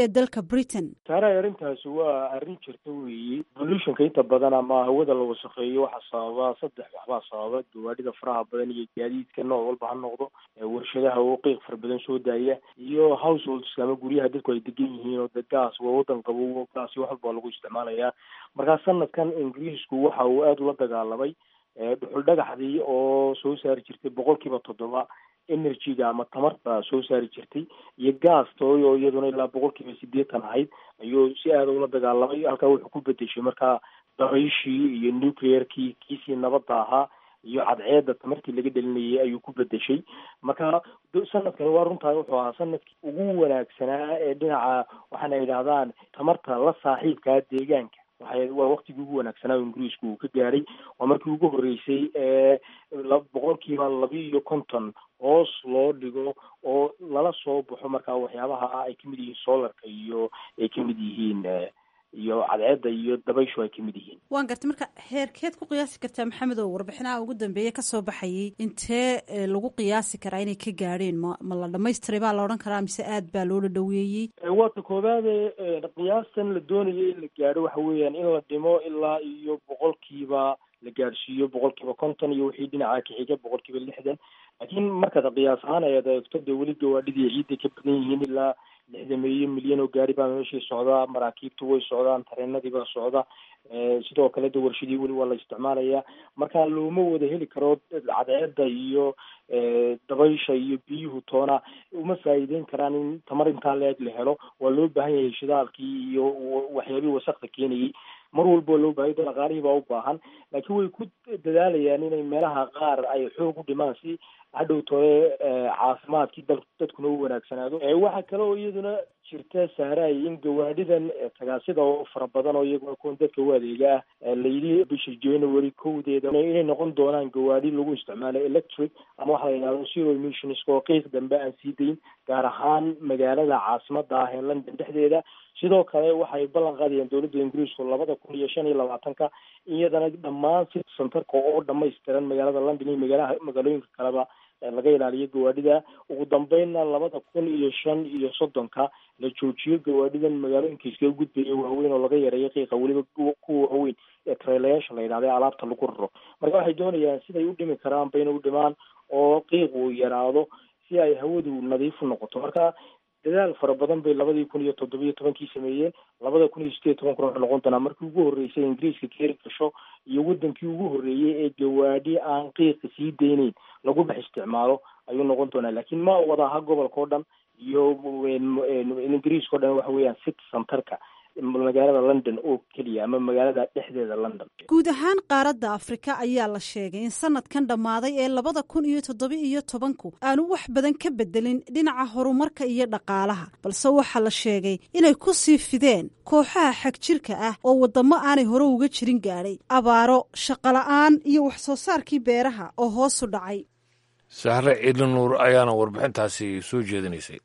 ee dalka britain saaraha arrintaasi waa arrin jirta weeye pollutionka inta badan ama hawada la wasakheeyo waxaa sababa saddex waxbaa sababa gawaadhida faraha badan iyo gaadiidka nooc walba ha noqdo warshadaha oo qiiq fara badan soo daaya iyo households ama guryaha dadku ay degan yihiin oo de gaas waa wadan qabow gaas wax walba lagu isticmaalayaa markaa sanadkan ingiriisku waxa uu aada ula dagaalamay dhuxul dhagaxdii oo soo saari jirtay boqol kiiba toddoba energyga ama tamarta soo saari jirtay iyo gaastooy oo iyaduna ilaa boqol kiiba sideetan ahayd ayuu si aada ula dagaalamay halkaa wuxuu ku bedeshay markaa dabayshii iyo nuclearkii kiisii nabadda ahaa iyo cadceedda tamartii laga dhelinayay ayuu ku bedeshay marka sanadkani waa runtaa wuxuu ahaa sanadkii ugu wanaagsanaa ee dhinaca waxaana yidhahdaan tamarta la saaxiibkaa deegaanka waxay waa waktigii ugu wanaagsanaa ingiriisku uu ka gaaray waa markii ugu horreysay ee boqol kiiba laba iyo konton hoos loo dhigo oo lala soo baxo markaa waxyaabaha ay kamid yihiin solarka iyo ay kamid yihiin iyo cadceedda iyo dabayshu ay kamid yihiin waan gartay marka heerkeed ku qiyaasi kartaa maxamed oo warbixinaha ugu dambeeya kasoo baxayay intee lagu qiyaasi karaa inay ka gaadheen ma ma la dhamaystiray baa la odhan karaa mise aad baa loola dhaweeyey waata koobaade qiyaastan la doonayo in la gaadho waxa weeyaan in la dhimo ilaa iyo boqolkiiba la gaadhsiiyo boqolkiiba konton iyo wixii dhinaca kaxiga boqolkiiba lixdan laakiin markaad qiyaas ahaan ayaad eegto dee weli gawaadhidii ciidday ka badan yihiin ilaa lixdameeyo milyan oo gaari baa meeshii socdaa maraakiibtu way socdaan tareenadii baa socda sidoo kale de warshadii weli waa la isticmaalayaa marka looma wada heli karo cadceedda iyo dabaysha iyo biyuhu toona uma faa'iideyn karaan in tamar intaa leeg la helo waa loo baahan yahay shidaalkii iyo waxyaabihii wasakda keenayay mar walba loo baahay dhaqaalihii baa u baahan laakiin way ku dadaalayaan inay meelaha qaar ay xoog u dhimaan si hadhow tore caafimaadkii dal dadkuna u wanaagsanaado waxaa kale oo iyaduna jirta sahraay in gawaadhidan tagaasida oo fara badan oo iyaguna kuwan dadka u adeega ah layidhi bisha january kowdeeda inay noqon doonaan gawaadhi lagu isticmaalo electric ama waxa la yidhahdo zero emissions oo qiiq dambe aan sii dayn gaar ahaan magaalada caasimada ah ee london dhexdeeda sidoo kale waxay ballan qaadayaan dowladda ingiriisku labada kun iyo shan iyo labaatanka iyadana dhammaan city centerka oo dhamaystiran magaalada london iyo magaalaha magaalooyinka kaleba laga ilaaliyo gawaadhida ugu dambeynna labada kun iyo shan iyo soddonka la joojiyo gawaadhidan magaalooyinka iskaga gudbaya waaweyn oo laga yareeyo qiiqa weliba kuwa waaweyn ee trailayaasha la yidhahda ee alaabta lagu raro marka waxay doonayaan siday u dhimi karaan ba inay u dhimaan oo qiiq uu yaraado si ay hawadu nadiif u noqoto marka dadaal fara badan bay labadii kun iyo toddobiyo tobankii sameeyeen labada kun iyo sideed toban kun waxay noqon doonaa markii ugu horreysay ingiriiska keeri gasho iyo wadankii ugu horreeyey ee gawaadhi aan qiiqa sii deyneyn lagu dhex isticmaalo ayuu noqon doonaa laakiin ma wada aha gobolka o dhan iyo ingiriiska o dhan waxa weeyaan city centerka magaalada london oo keliya ama magaalada dhexdeeda london guud ahaan qaaradda afrika ayaa la sheegay in sanadkan dhammaaday ee labada kun iyo toddoba iyo tobanku aanu wax badan ka bedelin dhinaca horumarka iyo dhaqaalaha balse waxaa la sheegay inay ku sii fideen kooxaha xagjirka ah oo waddamo aanay hore uga jirin gaadhay abaaro shaqola'aan iyo wax soo saarkii beeraha oo hoosu dhacay sahre ciidli nuur ayaana warbixintaasi soo jeedinaysay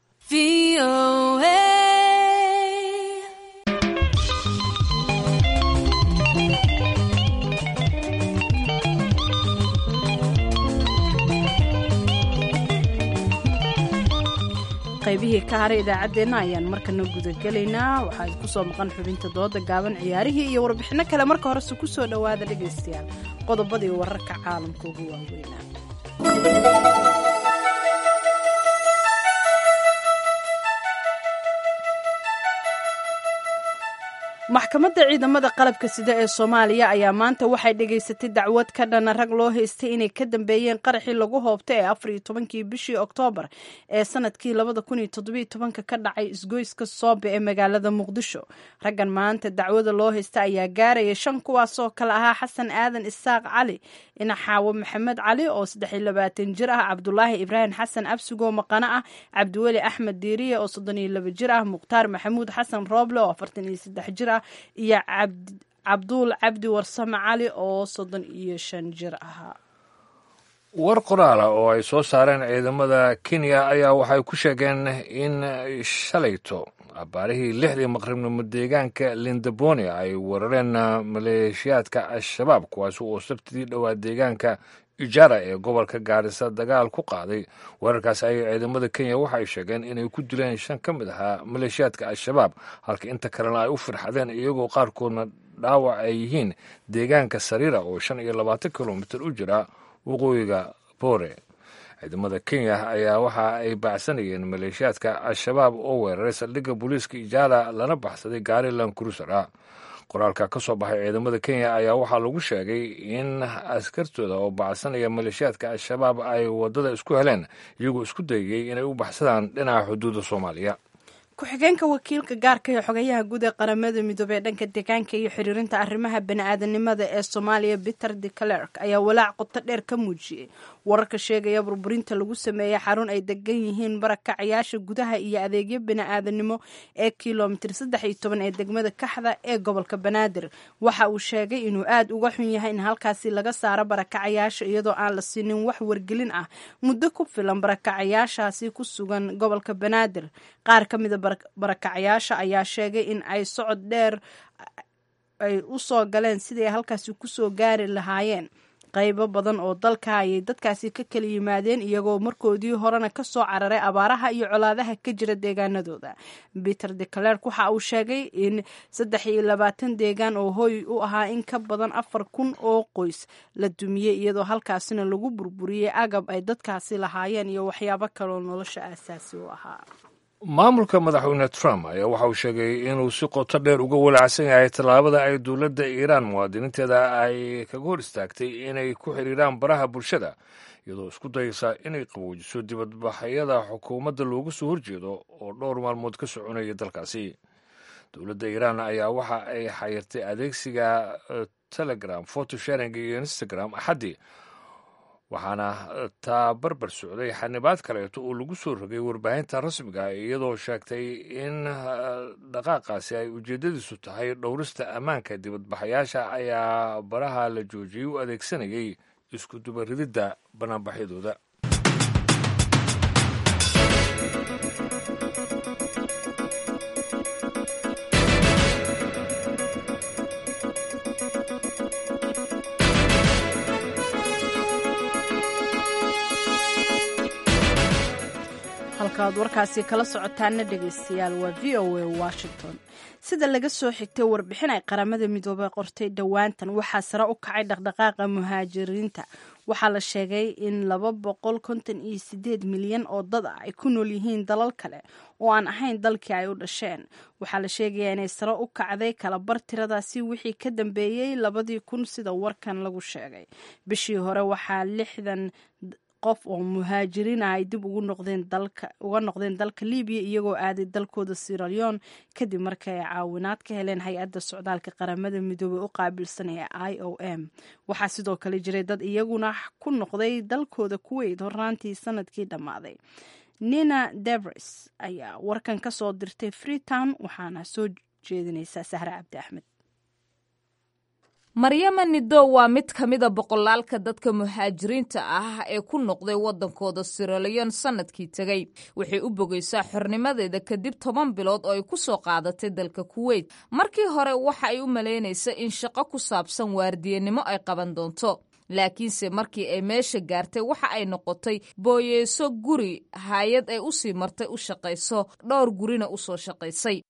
qaybihii ka haray idaacaddeenna ayaan markana gudagelaynaa waxaa idinku soo maqan xubinta dooda gaaban ciyaarihii iyo warbixinno kale marka horese ku soo dhowaada dhegaystayaal qodobadii wararka caalamka ugu waaweynaa maxkamadda ciidamada qalabka sida ee soomaaliya ayaa maanta waxay dhegaysatay dacwad ka dhana rag loo haystay inay ka dambeeyeen qaraxii lagu hoobtay ee afar iyo tobankii bishii oktoobar ee sanadkii labada kun iyo toddobiyo tobanka ka dhacay isgoyska soobe ee magaalada muqdisho raggan maanta dacwada loo haysta ayaa gaaraya shan kuwaasoo kale ahaa xasan aadan isaaq cali inaxaawo maxamed cali oo saddex iyo labaatan jir ah cabdulaahi ibraahim xasan absigoo maqano ah cabdiweli axmed diiriye oo soddon iyo laba jir ah mukhtaar maxamuud xasan rooble oo afartan iyo saddex jir ah iyo cabduul cabdi warsame cali oo soddon iyo shan jir ahaa war qoraala oo ay soo saareen ciidamada kenya ayaa waxay ku sheegeen in shalayto abaarihii lixdii maqribnimo deegaanka lindabonia ay weerareen maleeshiyaadka al-shabaab kuwaasi oo sabtidii dhowaa deegaanka ijara ee gobolka gaarisa dagaal ku qaaday weerarkaas ayay ciidamada kenya waxa ay sheegeen inay ku dileen shan ka mid ahaa maleeshiyaadka al-shabaab halka inta kalena ay u firxadeen iyagoo qaarkoodna dhaawac ay yihiin deegaanka sariira oo shan iyo labaatan kilomitir u jira waqooyiga boore ciidamada kenya ayaa waxa ay baacsanayeen maleeshiyaadka al-shabaab oo weeraray saldhigga booliiska ijaala lana baxsaday gaari lankurusara qoraalka ka soo baxay ciidamada kenya ayaa waxaa lagu sheegay in askartooda oo bacsanaya maleeshiyaadka al-shabaab ay waddada isku heleen iyagoo isku dayayey inay u baxsadaan dhinaca xuduudda soomaaliya ku-xigeenka wakiilka gaarka ee xogayaha guud ee qaramada midoobey ee dhanka deegaanka iyo xiriirinta arrimaha bani-aadanimada ee soomaaliya peter de clerk ayaa walaac qoto dheer ka muujiyey wararka sheegaya burburinta lagu sameeyey xarun ay degan yihiin barakacayaasha gudaha iyo adeegyo bani-aadanimo ee kilomitir saddex iyo toban ee degmada kaxda ee gobolka banaadir waxa uu sheegay inuu aad uga xun yahay in halkaasi laga saaro barakacayaasha iyadoo aan la siinin wax wargelin ah muddo ku filan barakacayaashaasi ku sugan gobolka banaadir qaar ka mida barakacayaasha ayaa sheegay in ay socod dheer ay u soo galeen sidii ay halkaasi kusoo gaari lahaayeen qaybo badan oo dalka ayay dadkaasi ka kala yimaadeen iyagoo markoodii horena ka soo cararay abaaraha iyo colaadaha ka jira deegaanadooda peter de clerk waxa uu sheegay in saddex iyo labaatan deegaan oo hooy u ahaa in ka badan afar kun oo qoys la dumiyey iyadoo halkaasina lagu burburiyey agab ay dadkaasi lahaayeen iyo waxyaabo kaloo nolosha aasaasi u ahaa maamulka madaxweyne trump ayaa waxa uu sheegay inuu si qoto dheer uga walacsan yahay tallaabada ay dowladda iiraan muwaadiniinteeda ay kaga hor istaagtay inay ku xiriiraan baraha bulshada iyadoo isku dayeysa inay qaboojiso dibadbaxyada xukuumadda looga soo horjeedo oo dhowr maalmood ka soconaya dalkaasi dowladda iiraan ayaa waxa ay xayirtay adeegsiga telegram photosharing iyo instagram axaddii waxaana taa barbar socday xanibaad kaleeto oo lagu soo rogay warbaahinta rasmiga iyadoo sheegtay in dhaqaaqaasi ay ujeeddadiisu tahay dhowrista ammaanka dibadbaxayaasha ayaa baraha la joojiyey u adeegsanayay isku dubarididda banaanbaxyadooda halkaad warkaasi kala socotaana dhegaystayaal waa v o a washington sida laga soo xigtay warbixin ay qaramada midoobey qortay dhowaantan waxaa sare u kacay dhaqdhaqaaqa muhaajiriinta waxaa la sheegay in laba boqol konton iyo sideed milyan oo dad ah ay ku nool yihiin dalal kale oo aan ahayn dalkii ay u dhasheen waxaa la sheegayaa inay sare u kacday kalabar tiradaasi wixii ka dambeeyey labadii kun sida warkan lagu sheegay bishii hore waxaa lixdan qof oo muhaajiriin ah ay dib ugu noqdeen dalka uga noqdeen dalka libiya iyagoo aaday dalkooda siraleon kadib markii ay caawinaad ka heleen hay-adda socdaalka qaramada midoobey u qaabilsan ee i o m waxaa sidoo kale jiray dad iyaguna ku noqday dalkooda kuweyt hornaantii sanadkii dhammaaday nina devres ayaa warkan ka soo dirtay freetown waxaana soo jeedinaysaa sahre cabdi axmed maryama nido waa mid ka mida boqolaalka dadka muhaajiriinta ah ee ku noqday waddankooda siraleon sannadkii tegey waxay u bogaysaa xornimadeeda kadib toban bilood oo ay ku soo qaadatay dalka kuweyt markii hore waxa ay u malaynaysa in shaqo ku saabsan waardiyanimo ay qaban doonto laakiinse markii ay meesha gaartay waxa ay noqotay booyeeso guri hay-ad ay u sii martay u shaqayso dhowr gurina u soo shaqaysay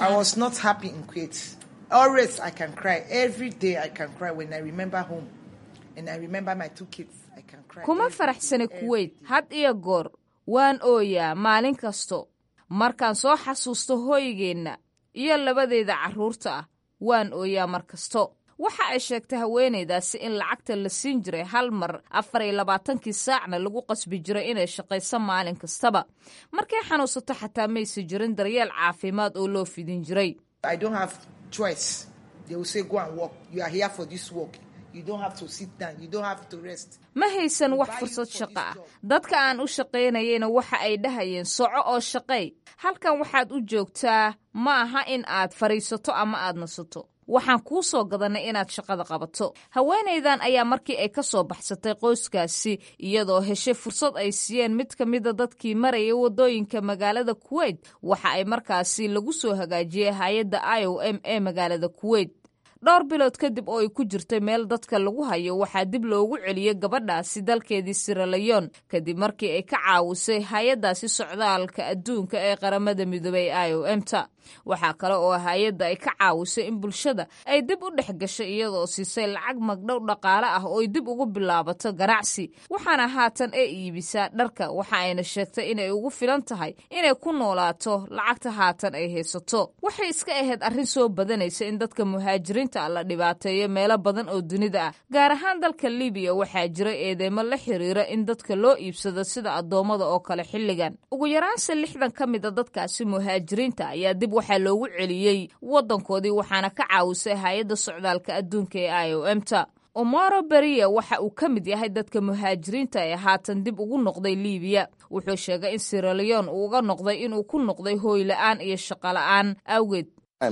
Always I can cry. Every day I can cry when I remember home. And I remember my two kids. I can cry. kuma faraxsani kuweyt had iyo goor waan ooyaa maalin kasto markaan soo xasuusto hooygeenna iyo labadeeda carruurta ah waan ooyaa mar kasto waxa ay sheegtay haweenaydaasi in lacagta la siin jiray hal mar afar iyo labaatankii saacna lagu qasbi jiray inay shaqayso maalin kastaba markay xanuunsato xataa maysa jirin daryeel caafimaad oo loo fidin jiray I don't have choice. They will say, go and work. You are here for this work. You don't have to sit down. You don't have to rest. ma haysan wax fursad shaqo ah dadka aan u shaqaynayeyna waxa ay dhahayeen soco oo shaqay halkan waxaad u joogtaa ma aha in aad fadhiisato ama aad nasato waxaan kuu soo gadanay inaad shaqada qabato haweenaydan ayaa markii ay ka soo baxsatay qoyskaasi iyadoo heshay fursad ay siiyeen mid ka mida dadkii maraya wadooyinka magaalada kuweyt waxa ay markaasi lagu soo hagaajiyey hay-adda i o m ee magaalada kuweyt dhowr bilood kadib oo ay ku jirtay meel dadka lagu hayo waxaa dib loogu celiyey gabadhaasi dalkeedii siralayon kadib markii ay ka caawisay hay-addaasi socdaalka adduunka ee qaramada midoobey i o m ta waxaa kale oo hay-adda ay ka caawisay in bulshada ay dib u dhex gashay iyadoo siisay lacag magdhow dhaqaale ah oo ay dib ugu bilaabato ganacsi waxaana haatan ee iibisaa dharka waxa ayna sheegtay inay ugu filan tahay inay ku noolaato lacagta haatan ay haysato waxay iska ahayd arrin soo badanaysa in dadka muhaajiriinta la dhibaateeyo meelo badan oo dunida ah gaar ahaan dalka libiya waxaa jira eedeymo la xiriira in dadka loo iibsado sida addoommada oo kale xilligan ugu yaraanse lixdan ka mid a dadkaasi muhaajiriinta ayaa dib waxaa loogu celiyey waddankoodii waxaana ka caawisay hay-adda socdaalka adduunka ee i o m ta omaro beriya waxa uu ka mid yahay dadka muhaajiriinta ee haatan dib ugu noqday libiya wuxuu sheegay in siraleon uu uga noqday inuu ku noqday hooy la-aan iyo shaqo la-aan awgeed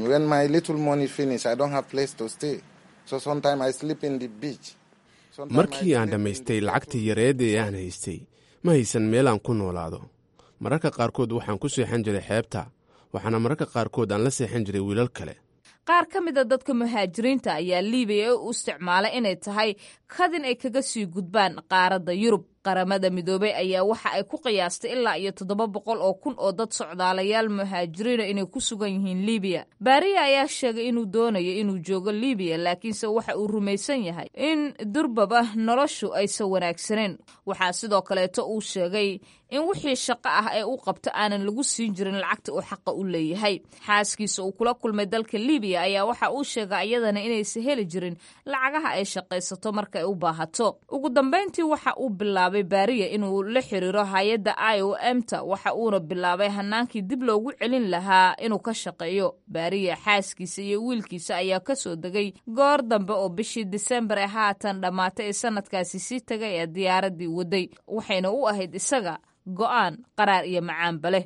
markii aan dhammaystay lacagtii yareed ee aan haystay ma haysan meel aan ku noolaado mararka qaarkood waxaan ku seexan jiray xeebta waxaana mararka qaarkood aan la seexan jiray wiilal kale qaar ka mid a dadka muhaajiriinta ayaa liibiya u isticmaalay inay tahay kadin ay kaga sii gudbaan qaaradda yurub qaramada midoobey ayaa waxa ay ku qiyaastay ilaa iyo toddoba boqol oo kun oo dad socdaalayaal muhaajiriina inay ku sugan yihiin libiya baariya ayaa sheegay inuu doonayo inuu joogo libiya laakiinse waxa uu rumaysan yahay in durbaba noloshu aysan wanaagsaneen waxaa sidoo kaleeto uu sheegay in wixii shaqo ah ee u qabto aanan lagu siin jirin lacagta uu xaqa u leeyahay xaaskiisa uu kula kulmay dalka libiya ayaa waxa uu sheegay iyadana inaysan heli jirin lacagaha ay shaqaysato marka ay u baahato ugu dambayntii waxa uu bilaabay baariya inuu la xiriiro hay-adda i o m ta waxa uuna bilaabay hanaankii dib loogu celin lahaa inuu ka shaqeeyo baariya xaaskiisa iyo wiilkiisa ayaa kasoo degay goor dambe oo bishii disembar ee haatan dhammaatay ee sanadkaasi sii tagay ee diyaaradii waday waxayna u ahayd isaga go'aan qaraar iyo macaanba leh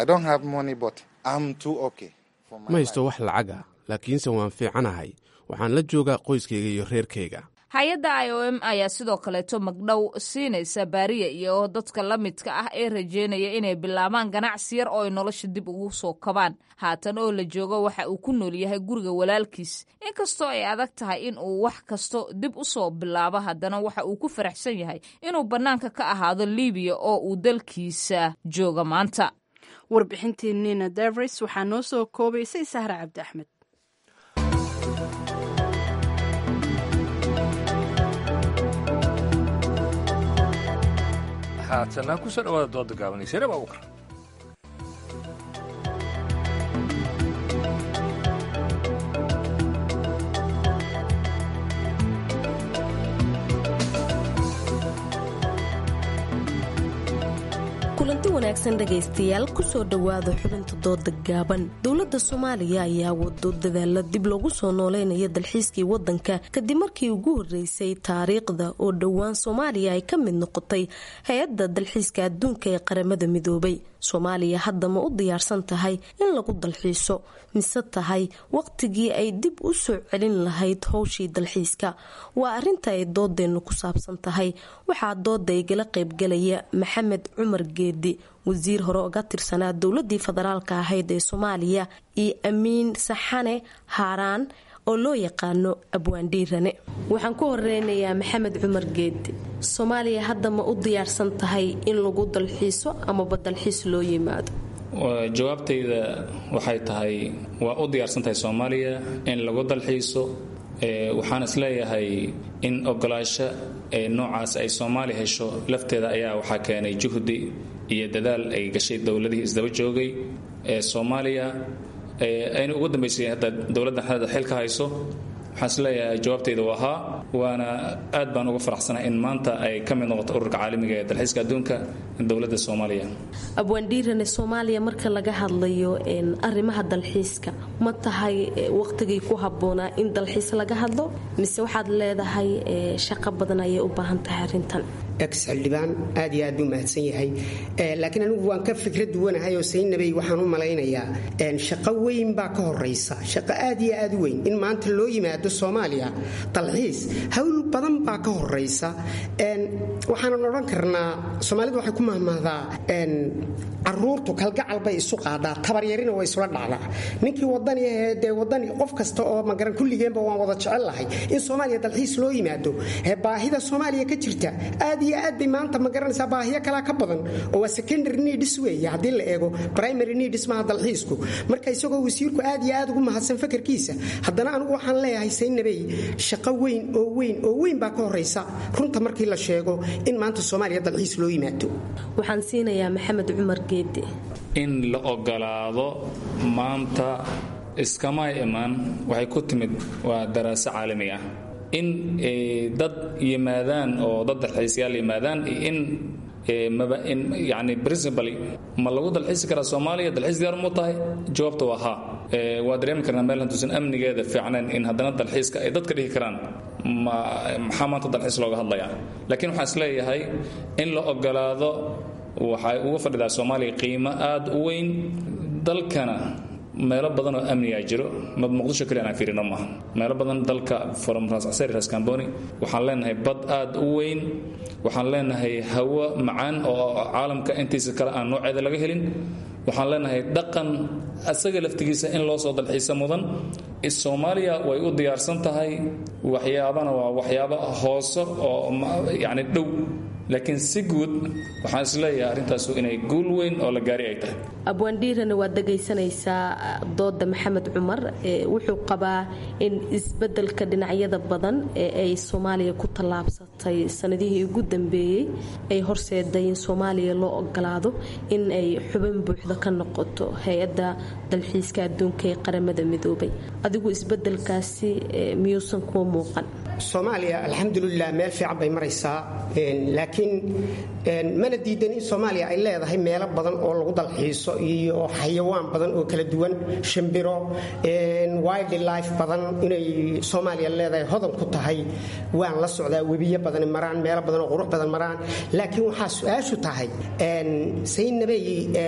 ma haysto wax lacag ah laakiinse waan fiicanahay waxaan la joogaa qoyskayga iyo reerkayga hay-adda i o m ayaa sidoo kaleeto magdhow siinaysa baariya iyo dadka la midka ah ee rajeynaya inay bilaabaan ganacsi yar oo ay nolosha dib ugu soo kabaan haatan oo la joogo waxa uu ku nool yahay guriga walaalkiis inkastoo ay adag tahay in uu wax kasto dib u soo bilaabo haddana waxa uu ku faraxsan yahay inuu bannaanka ka ahaado libiya oo uu dalkiisa jooga maanta warbixintii nina devris waxaa noo soo koobaysay sahra cabdi axmed haatana kusoo dhawaada dooda gaabanay sare baa ukar kulanti wanaagsan dhegaystayaal kusoo dhowaada xubinta dooda gaaban dowladda soomaaliya ayaa wado dadaala dib loogu soo nooleynaya dalxiiskii wadanka kadib markii ugu horeysay taariikhda oo dhowaan soomaaliya ay ka mid noqotay hay-adda dalxiiska adduunka ee qaramada midoobay soomaaliya hadda ma u diyaarsan tahay in lagu dalxiiso mise tahay waqtigii ay dib u soo celin lahayd howshii dalxiiska waa arinta ay doodeennu ku saabsan tahay waxaa dooda igala qaybgalaya maxamed cumar geedi wasiir hore oga tirsanaa dowladii federaalka ahayd ee soomaaliya iyo amiin saxane haaraan oo loo yaqaano abwaandhiirane waxaan ku horeynayaa maxamed cumar geedi soomaaliya hadda ma u diyaarsan tahay in lagu dalxiiso amaba dalxiis loo yimaado jawaabtayda waxay tahay waa u diyaarsan tahay soomaaliya in lagu dalxiiso waxaan is leeyahay in ogolaasho noocaas ay soomaaliya hesho lafteeda ayaa waxaa keenay juhdi iyo dadaal ay gashay dowladihii isdaba joogay ee soomaaliya ayna ugu dambaysay hadda dowladdan hadda xilka hayso waxaan is leeyahay jawaabtayda waa haa waana aad baan uga faraxsanaa in maanta ay ka mid noqoto ururka caalamiga ee dalxiiska adduunka dowladda soomaaliya abwaandhiirane soomaaliya marka laga hadlayo arrimaha dalxiiska ma tahay waqtigii ku habboonaa in dalxiis laga hadlo mise waxaad leedahay shaqo badan ayay u baahan tahay arrintan ex xildhibaan aad iyo aad buu mahadsan yahay laakiin anigu waan ka fikrad duwanahay oo saynabay waxaan u malaynayaa shaqo weyn baa ka horaysa shaqo aad iyo aad u weyn in maanta loo yimaado soomaaliya dalxiis hawl badan baa ka horaysa waxaanan odhan karnaa soomaalidu waxay ku mahmahdaa caruurtu kalgacal bay isu qaadaa tabaryarina way isula dhacdaa ninkii wadani ahee dee wadani qof kasta oo magaran kulligeenba waan wada jecel lahay in soomaaliya dalxiis loo yimaado baahida soomaaliya ka jirta aad iyo aad bay maanta ma garanaysaa baahiyo kalaa ka badan oo waa secondary needs weeye haddii la eego primary needs maaha dalxiisku marka isagoo wasiirku aad iyo aad ugu mahadsan fakarkiisa haddana anigu waxaan leeyahay saynabey shaqo weyn oo weyn oo weyn baa ka horaysa runta markii la sheego in maanta soomaaliya dalxiis loo yimaado waxaan siinayaa maxamed cumar geedi in la ogolaado maanta iskama imaan waxay ku timid waa daraaso caalami ah in dad yimaadaan oo dad dalxiisyaal yimaadaan in yani principally ma lagu dalxiisi karaa soomaaliya dalxiis diyaar mu tahay jawaabta waa haa waa dareemi karnaa meel hantuusan amnigeeda fiicnayn in haddana dalxiiska ay dadka dhihi karaan maxaa maanta dalxiis looga hadlayaa laakiin waxaan is leeyahay in la ogolaado waxay uga fadhidaa soomaaliya qiimo aad u weyn dalkana meelo badan oo amnigaa jiro muqdisho kaliya aan fiirino maaha meelo badan dalka from ras casari ras kamboni waxaan leenahay bad aad u weyn waxaan leenahay hawo macaan oo caalamka intiisa kale aan nooceeda laga helin waxaan leenahay dhaqan asaga laftigiisa in loo soo dalxiisa mudan soomaaliya way u diyaarsan tahay waxyaabana waa waxyaabo hoose oo yani dhow laakiin si guud waxaan isleeyahay arrintaasu inay guul weyn oo la gaari ay tahay abwaandhiirana waad dhegaysanaysaa dooda maxamed cumar wuxuu qabaa in isbedelka dhinacyada badan ee ay soomaaliya ku tallaabsatay sanadihii ugu dambeeyey ay horseeday in soomaaliya loo ogolaado in ay xubin buuxda ka noqoto hay-adda dalxiiska adduunka ee qaramada midoobay adigu isbedelkaasi miyuusan kuwa muuqan soomaaliya alxamdulilah meel fiican bay maraysaa laakiin mana diidan in soomaaliya ay leedahay meelo badan oo lagu dalxiiso iyo xayawaan badan oo kala duwan shimbiro wildlife badan inay soomaaliya leedahay hodan ku tahay waan la socdaa webiyo badan maraan meelo badan oo qurux badan maraan laakiin waxaa su-aashu tahay saynabey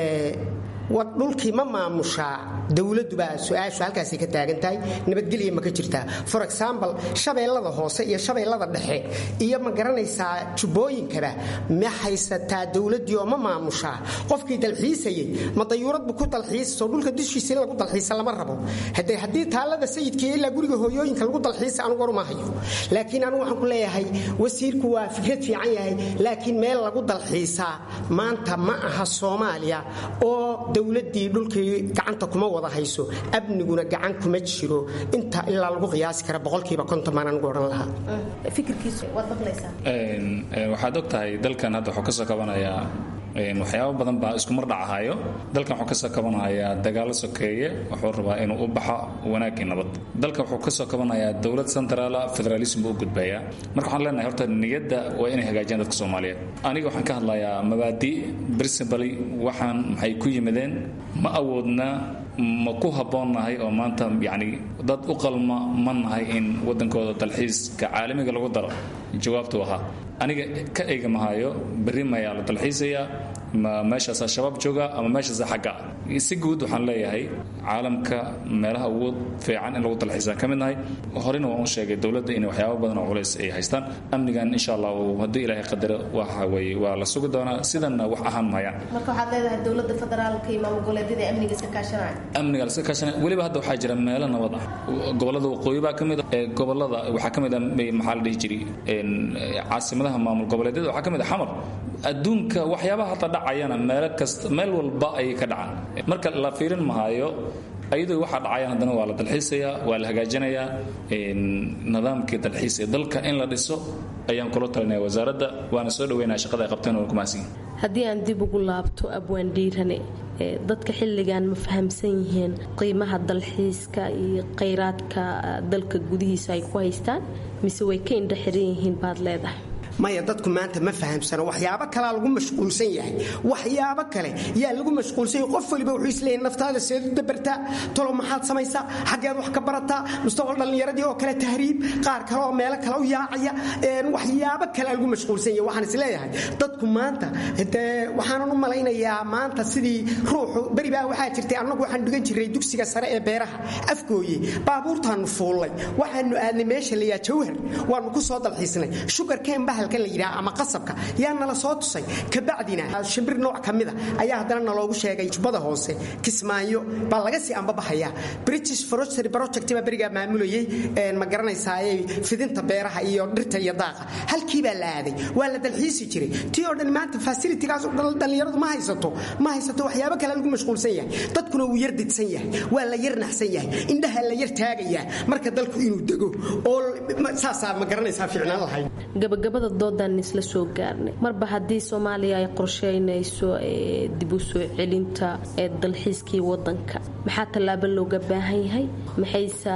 dhulkii ma maamushaa dowladubaa su-aashu halkaasay ka taagan tahay nabadgelya ma ka jirtaa for example shabeellada hoose iyo shabeellada dhexe iyo ma garanaysaa jubbooyinkaba ma haysataa dowladdii oo ma maamushaa qofkii dalxiisayay ma dayuuradbu ku dalxiisaso dhulka dushiisa in lagu dalxiisa lama rabo hade haddii taallada sayidkaiyo ilaa guriga hooyooyinka lagu dalxiisa anugu waruma hayo laakiin anugu waxaan ku leeyahay wasiirku waa fikrad fiican yahay laakiin meel lagu dalxiisaa maanta ma aha soomaaliya oo dowladii dhulkii gacanta kuma wada hayso amniguna gacan kuma jiro inta ilaa lagu qiyaasi kara boqolkiiba konton baan anigu odhan lahaa waxaad og tahay dalkan hadda wuxuu kasoo kabanayaa waxyaabo badan baa isku mar dhacahayo dalkan wuxuu kasoo kabanayaa dagaalo sokeeye wuxuu rabaa inuu u baxo wanaagii nabad dalkan wuxuu kasoo kabanayaa dowlad centraala federalism buu u gudbayaa marka waxaan leenahay horta niyadda waa inay hagaajiyaan dadka soomaaliyeed aniga waxaan ka hadlayaa mabaadi principally waxaan maxay ku yimideen ma awoodna ma ku habboonnahay oo maanta yacni dad u qalma ma nahay in waddankooda dalxiiska caalamiga lagu daro jawaabtu ahaa aniga ka eega mahayo berri mayaa la dalxiisayaa ma meeshaasaa shabaab jooga ama meeshaasa xagga si guud waxaan leeyahay caalamka meelaha ugu fiican in lagu dalxiisaan ka mid nahay horena waan u sheegay dowladda inay waxyaaba badan oo culays ay haystaan amnigan insha allah haddii ilaahay qadaro waxa weye waa la sugi doonaa sidanna wax ahaan mahayaan marka waxaad leedahay dowladda federaalka iyo maamul goboleedyada amniga iska kaashanaya amniga la iska kaashanaya weliba hadda waxaa jira meelo nabad ah gobollada waqooyi baa ka mid ah gobollada waxaa ka mid ah maxaa la dhihi jiray caasimadaha maamul goboleedyada waxaa ka mid ah xamar adduunka waxyaabaha hata dhacayana meelo kasta meel walba ayay ka dhacaan marka la fiirin mahayo ayadoo waxaa dhacayaan haddana waa la dalxiisayaa waa la hagaajinayaa nidaamkii dalxiis ee dalka in la dhiso ayaan kula talinaya wasaaradda waana soo dhaweynaya shaqada ay qabteen oo ku mahadsan haddii aan dib ugu laabto abwaan dhiirane dadka xilligan ma fahamsan yihiin qiimaha dalxiiska iyo khayraadka dalka gudihiisa ay ku haystaan mise way ka indha xiran yihiin baad leedahay maya dadku maanta ma fahamsano waxyaabo kalaa lagu mashquulsan yahay waxyaabo kale yaa lagu mashquulsan yahay qof waliba wuxuu isleeyahay naftaada seed u dabartaa tolo maxaad samaysaa xaggeed wax ka barataa mustaqbal dhallinyaradii oo kale tahriib qaar kale oo meelo kale u yaacaya waxyaabo kale lagu mashquulsan yahay waxaan isleeyahay dadku maanta dee waxaanan u malaynayaa maanta sidii ruuxu beri baa waxaa jirtay annagu waxaan dhigan jiray dugsiga sare ee beeraha afgooye baabuurtaanu fuullay waxaanu aadnay meesha layaa jawhar waanu ku soo dalxiisnay shugarkeen bahalkan la yidhaha ama qasabka yaa nala soo tusay kabacdina shimbir nooc ka mida ayaa haddana naloogu sheegay jubbada hoose kismaayo baa laga sii ambabaxayaa british forestry project baa berigaa maamulayay ma garanaysaaye fidinta beeraha iyo dhirta iyo daaqa halkii baa la aaday waa la dalxiisi jiray tii oo dhan maanta fasilitigaas dhallinyaradu ma haysato ma haysato waxyaabo kale lagu mashquulsan yahay dadkuna wuu yar didsan yahay waa la yar naxsan yahay indhaha la yar taagayaa marka dalku inuu dego oo saasaa ma garanaysaa ficnaan lahayd gabagabada doodan isla soo gaarnay marba haddii soomaaliya ay qorsheynayso dib u soo celinta ee dalxiiskii wadanka maxaa tallaabo looga baahan yahay maxayse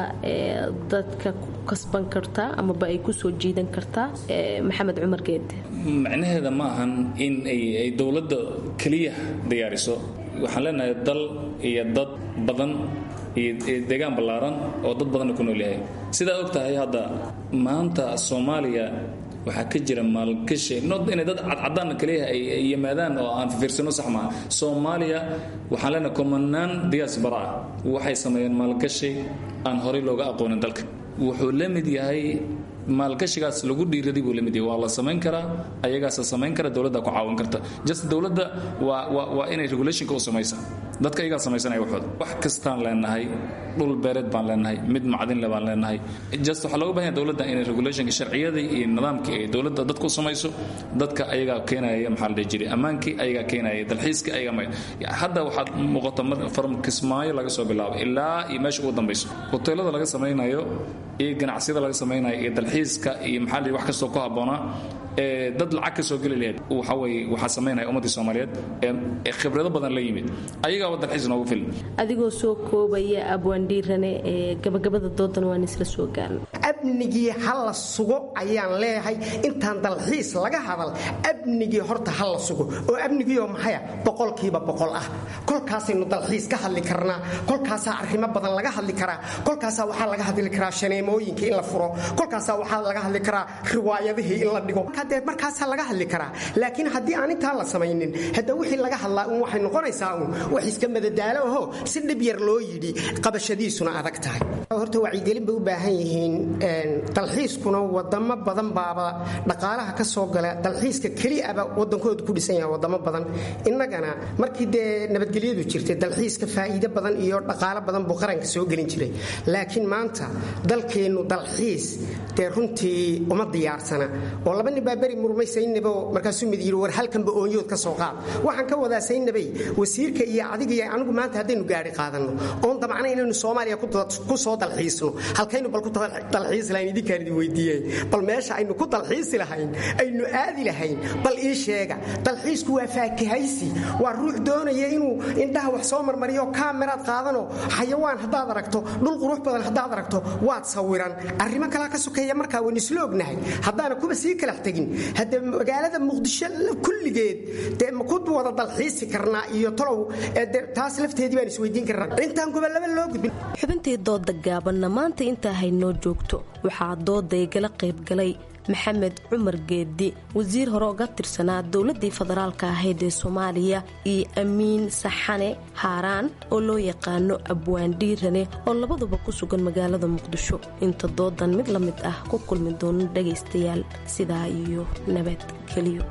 dadka ku kasban kartaa amaba ay ku soo jiidan kartaa maxamed cumar geede macnaheeda ma ahan in ay dowladda keliya diyaariso waxaan leenahay dal iyo dad badan iyo deegaan ballaaran oo dad badanna ku nool yahay sidaa og tahay hadda maanta soomaaliya waxaa ka jira maalgashi not inay dad cadcadaanna kaliya ay yimaadaan oo aan fiirsano sax maaha soomaaliya waxaan leenahay kumanaan diaspora ah waxay sameeyeen maalgashi aan horey looga aqoonin dalka wuxuu la mid yahay maalgashigaas lagu dhiiraday buu la mid yahay waa la samayn karaa ayagaasa samayn kara dowladda ku caawin karta just dowladda waa waa waa inay regulationka u samaysa dadka iyagaa samaysanaya waxooda wax kastaan leenahay dhul beereed baan leenahay mid macdinle baan leenahay just waxaa looga bahanya dowladda inay regulationka sharciyadii iyo nidaamkii ay dowladda dadku samayso dadka ayagaa keenaya maxaa la dhihi jiray ammaankii ayagaa keenaya dalxiiskii ayagaa hadda waxaad muuqata from kismaayo laga soo bilaabo ilaa iyo meesha ugu dambayso hoteelada laga samaynayo iyo ganacsiyada laga samaynayo iyo dalxiiska iyo maxaa la wax kastoo ku habboonaa ee dad lacag ka soo geli lahayd waxa weeye waxaa samaynaya ummaddii soomaaliyeed ee khibrado badan la yimid ayagaaba dalxiis noogu filan adigoo soo koobaya abwaandhiirane ee gabagabada doodan waan isla soo gaarnay amnigii ha la sugo ayaan leeyahay intaan dalxiis laga hadal amnigii horta ha la sugo oo amnigiioo maxaya boqolkiiba boqol ah kolkaasaynu dalxiis ka hadli karnaa kolkaasaa arrimo badan laga hadli karaa kolkaasaa waxaa laga hadli karaa shaneemooyinka in la furo kolkaasaa waxaa laga hadli karaa riwaayadihii in la dhigo dee markaasaa laga hadli karaa laakiin haddii aan intaa la samaynin hadda wixii laga hadlaa un waxay noqonaysaa un wax iska madadaalo aho si dhib yar loo yidhi qabashadiisuna adag tahay horta wacyigelin bay u baahan yihiin dalxiiskuna wadamo badan baaba dhaqaalaha ka soo gala dalxiiska keliaba wadankoodu ku dhisan yaha wadamo badan innagana markii dee nabadgelyadu jirtay dalxiiska faa'iido badan iyo dhaqaalo badan buu qaranka soo gelin jiray laakiin maanta dalkeennu dalxiis dee runtii uma diyaarsana oo laba nin baa beri murmay saynabo markaasuu mid yidhi war halkanba oonyood ka soo qaad waxaan ka wadaa saynabay wasiirka iyo adiga iyo anigu maanta haddaynu gaari qaadanno oon damcna inaynu soomaaliya ku soo dalxiisno halkaynu bal ku dalxiisi lahayn idinkaan idin weydiiyey bal meesha aynu ku dalxiisi lahayn aynu aadi lahayn bal ii sheega dalxiisku waa faakihaysi waa ruux doonaya inuu indhaha wax soo marmariyo kaameraad qaadano xayawaan haddaad aragto dhul qurux badan haddaad aragto waad sawiran arrimo kalaa ka sokeeya markaa waynu isla ognahay haddaana kuba sii kalax tegin hadde magaalada muqdisho kulligeed dee ma ku wada dalxiisi karnaa iyo tolow taas lafteedii baan isweydiin karnaa intaan gobolaba loo gudbin xubintii dooda gaabanna maanta intaa haynoo joogto waxaa dooda igala qaybgalay maxamed cumar geedi wasiir hore uga tirsanaa dowladii federaalka ahayd ee soomaaliya iyo amiin saxane haaraan oo loo yaqaano abwaandhiirane oo labaduba ku sugan magaalada muqdisho inta doodan mid la mid ah ku kulmi doono dhagaystayaal sidaa iyo nabadgelyo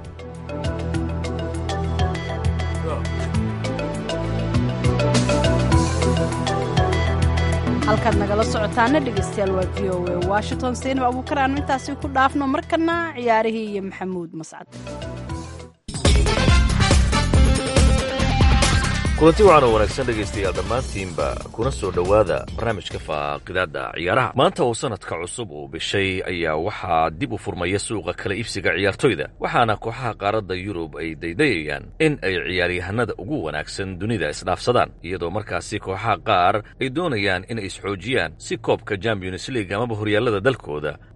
halkaad nagala socotaana dhegaystayaal waa v o a washington saynab abuukar aanu intaasi ku dhaafno markana ciyaarihii iyo maxamuud mascad kulanti waxaana wanaagsan dhegaystayaal dhammaantiinba kuna soo dhowaada barnaamijka faaqidaadda ciyaaraha maanta oo sannadka cusub uu bishay ayaa waxaa dib u furmaya suuqa kala iibsiga ciyaartoyda waxaana kooxaha qaaradda yurub ay daydayayaan in ay ciyaaryahanada ugu wanaagsan dunida isdhaafsadaan iyadoo markaasi kooxaha qaar ay doonayaan inay isxoojiyaan si koobka champions league amaba horyaallada dalkooda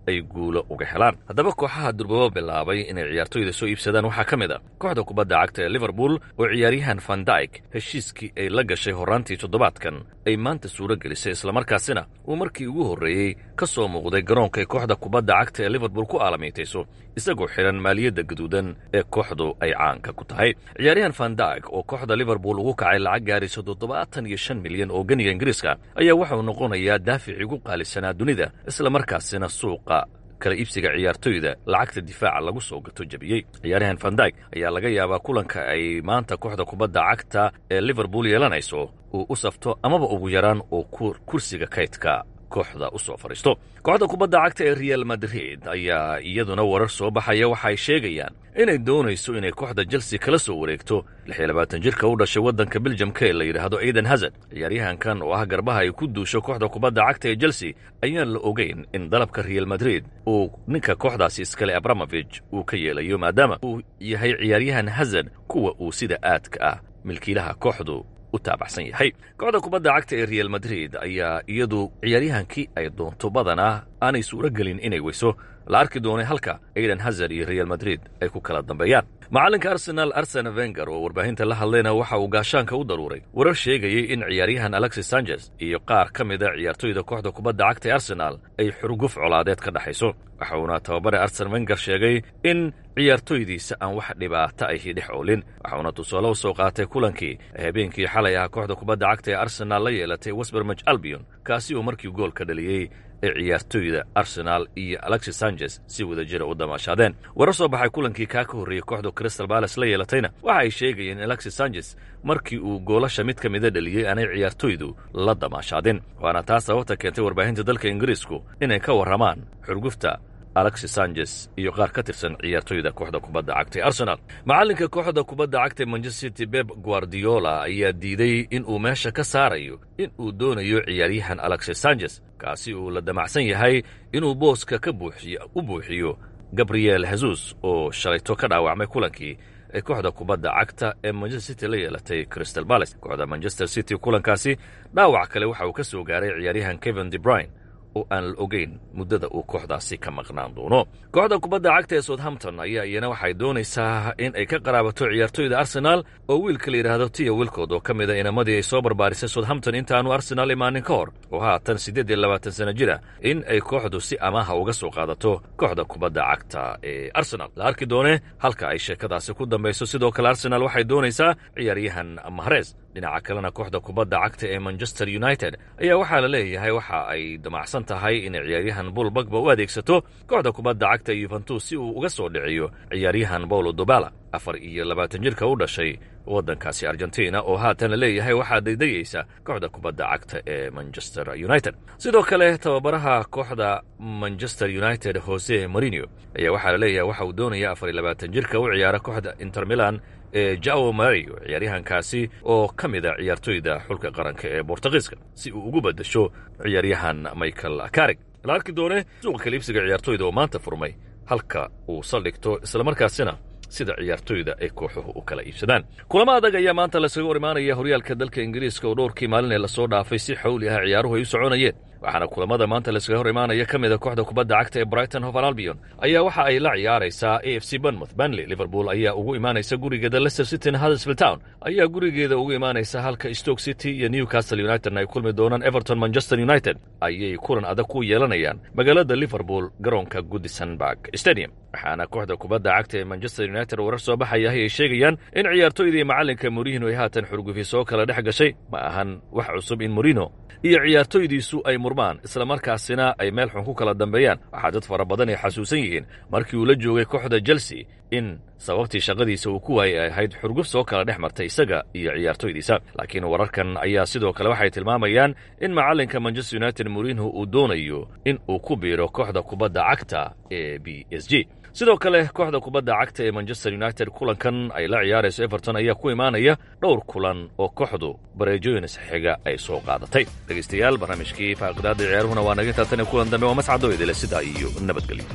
ay guulo uga helaan haddaba kooxaha durbabo bilaabay inay ciyaartoyda soo iibsadaan waxaa ka mid a kooxda kubadda cagta ee liverpool oo ciyaaryahan van dyk heshiiskii ay la gashay horraantii toddobaadkan ay maanta suuro gelisay islamarkaasina uu markii ugu horreeyey ka soo muuqday garoonka ay kooxda kubadda cagta ee liverpool ku aalamiitayso isagoo xidhan maaliyadda gaduudan ee kooxdu ay caanka ku tahay ciyaaryahan van dyk oo kooxda liverpool ugu kacay lacag gaarayso toddobaatan iyo shan milyan oo ganiga ingiriiska ayaa waxauu noqonayaa daaficii ugu qaalisanaa dunida islamarkaasina suuqa kala iibsiga ciyaartoyda lacagta difaaca lagu soo gato jebiyey ciyaaryahan van dyk ayaa laga yaabaa kulanka ay maanta kooxda kubadda cagta ee liverpool yeelanayso uu u safto amaba ugu yaraan uu kursiga kaydka kooxda u soo fadhiisto kooxda kubadda cagta ee real madrid ayaa iyaduna warar soo baxaya waxa ay sheegayaan inay doonayso inay kooxda chelsea kala soo wareegto jirka u dhashay waddanka beljamka ee la yidhaahdo aidan hazard ciyaaryahankan oo ah garbaha ay ku duusho kooxda kubadda cagta ee chelsea ayaan la ogeyn in dalabka real madrid uu ninka kooxdaasi iskale abramovich uu ka yeelayo maadaama uu yahay ciyaaryahan hazard kuwa uu sida aadka ah milkiilaha kooxdu taabacsan yahay kooxda kubadda cagta ee real madrid ayaa iyadu ciyaaryahankii ay doonto badanaa aanay suuro gelin inay weyso la arki doonay halka aidan hazard iyo real madrid ay ku kala dambeeyaan macallinka arsenal arsena venger oo warbaahinta la hadlayna waxa uu gaashaanka u daruuray warar sheegayay in ciyaaryahan alexis sanchez iyo qaar ka mida ciyaartoyda kooxda kubadda cagta ee arsenal ay xurguf colaadeed ka dhexayso waxa uuna tababare arsen venger sheegay in ciyaartoydiisa aan wax dhibaata ahi dhex oolin waxauna tusaale u soo qaatay kulankii habeenkii xalay ah kooxda kubadda cagta ee arsenal la yeelatay wesbermaj albion kaasi uu markii gool ka dhaliyey ee ciyaartoyda arsenal iyo alexis sanchez si wada jira u damaashaadeen warar soo baxay kulankii kaa ka horreeyey kooxda crystal balas la yeelatayna waxa ay sheegayeen in alexis sanchez markii uu goolasha mid ka mida dhaliyey aanay ciyaartoydu la damaashaadin waana taas sababta keentay warbaahinta dalka ingiriisku inay ka warramaan xurgufta alexis sanchez iyo qaar ka tirsan ciyaartoyda kooxda kubadda cagta ee arsenal macallinka kooxda kubadda cagta ee manchester city beb guardiola ayaa diiday in uu meesha ka saarayo in uu doonayo ciyaaryahan alexis sanchez kaasi uu la damacsan yahay inuu booska ka u buuxiyo gabriel hesus oo shalayto ka dhaawacmay kulankii ee kooxda kubadda cagta ee manchester city la yeelatay crystal balas kooxda manchester city kulankaasi dhaawac kale waxa uu ka soo gaaray ciyaaryahan kevin de brine oo aan la ogeyn muddada uu kooxdaasi ka maqnaan doono kooxda kubadda cagta ee southampton ayaa iyana waxay doonaysaa in ay ka qaraabato ciyaartoyda arsenaal oo wiilka la yidhaahdo tiya wilkood oo ka mid a inamadii ay soo barbaarisay southampton intaanu arsenaal imaanin ka hor oo haatan siddeed iyo labaatan sana jira in ay kooxdu si amaaha uga soo qaadato kooxda kubadda cagta ee arsenal la arki doone halka ay sheekadaasi ku dambayso sidoo kale arsenaal waxay doonaysaa ciyaaryahan mahres dhinaca kalena kooxda kubadda cagta ee manchester united ayaa waxaa la leeyahay waxa ay damacsan tahay inay ciyaaryahan buul bagba u adeegsato kooxda kubadda cagta yuventus si uu uga soo dhiciyo ciyaaryahan paulo dobala afar iyo labaatan jirka u dhashay waddankaasi argentina oo haatan la leeyahay waxaa daydayaysa kooxda kubadda cagta ee manchester united sidoo kale tababaraha kooxda manchester united jose marino ayaa waxaa la leeyahay waxa uu doonaya afar iyo labaatan jirka u ciyaara kooxda inter milan ee jao mario ciyaaryahankaasi oo ka mid a ciyaartoyda xulka qaranka ee bortugiiska si uu ugu beddesho ciyaaryahan michael carig la arki doone suuqa kaliibsiga ciyaartoyda oo maanta furmay halka uu saldhigto islamarkaasina sida ciyaartoyda ay kooxuhu u kala iibsadaan kulamo adag ayaa maanta laskaga hor imaanaya horyaalka dalka ingiriiska oo dhowrkii maalin ee lasoo dhaafay si xawli ah ciyaaruhu ay u soconayeen waxaana kulamada maanta laskaga hor imaanaya ka mida kooxda kubadda cagta ee brighton hovan albion ayaa waxa ay la ciyaaraysaa a f c bonmouth banley liverpool ayaa ugu imaanaysa gurigeeda leicester city huddersfield town ayaa gurigeeda ugu imaanaysa halka stoke city iyo newcastle unitedna ay kulmi doonaan everton manchester united ayay kulan adag ku yeelanayaan magaalada liverpool garoonka goodisonburg stadium waxaana kooxda kubadda cagta ee manchester united warar soo baxayahay ay sheegayaan in ciyaartoydii macallinka morino ay haatan xurgufi soo kala dhex gashay ma ahan wax cusub in morino iyo ciyaartoydiisu ay murmaan islamarkaasina ay meel xun ku kala dambeeyaan waxaa dad fara badan ay xasuusan yihiin markii uu la joogay kooxda chelsea in sababtii shaqadiisa uu ku waayay ay ahayd xurguf soo kala dhex martay isaga iyo ciyaartoydiisa laakiin wararkan ayaa sidoo kale waxay tilmaamayaan in macallinka manchester united morino uu doonayo in uu ku biiro kooxda kubadda cagta ee b s g sidoo kale kooxda kubadda cagta ee manchester united kulankan ay la ciyaarayso everton ayaa ku imaanaya dhowr kulan oo kooxdu bareejooyin isxiga ay soo qaadatay dhegaystayaal barnaamijkii faaqidaada ciyaaruhuna waa naga taatan kulan dambe waa mascado idile sidaa iyo nabadgelyo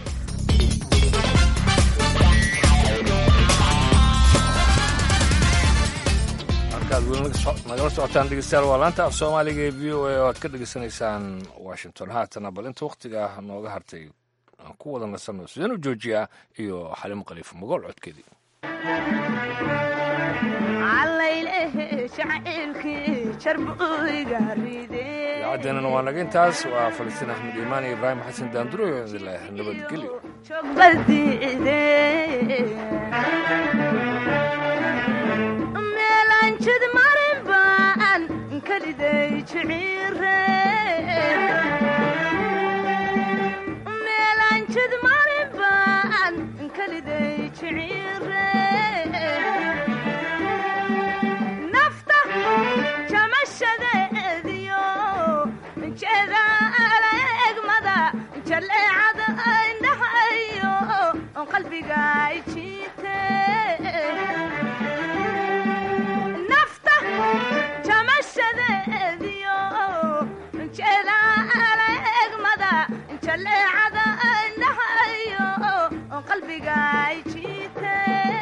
halkaad weli nagala socotaan dhegeystayaal waa laanta af soomaaliga ee v o a oo aad ka dhegeysanaysaan washington haatana bal inta wakhtiga nooga hartay aan ku wada nasanno sideen u joojiyaa iyo xalimo khaliif magool codkeedii idaacadeenana waa naga intaas waa falastiin axmed iimaan iyo ibraahim xasan daanduro idinleh nabadgelyo meelanjid marin baan kaliday jiciire meelanjid marin baan kaliday jiciire nafta jamashadeediyo jeedaala egmada jaleecada indhahayo qalbiga jiite nafta jamashadeediyo jeedaala egmada jaleecada indhahayo qalbiga jiite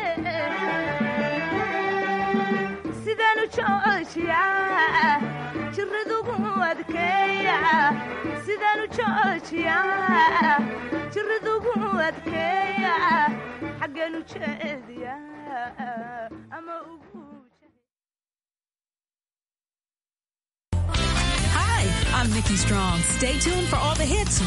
sidanu joojiya jiradugu adkeeya sidanu joojiya jiradugu adkeeya xaggeenu jeediya ama ugu Hi, I'm Nikki Strong. Stay tuned for all the hits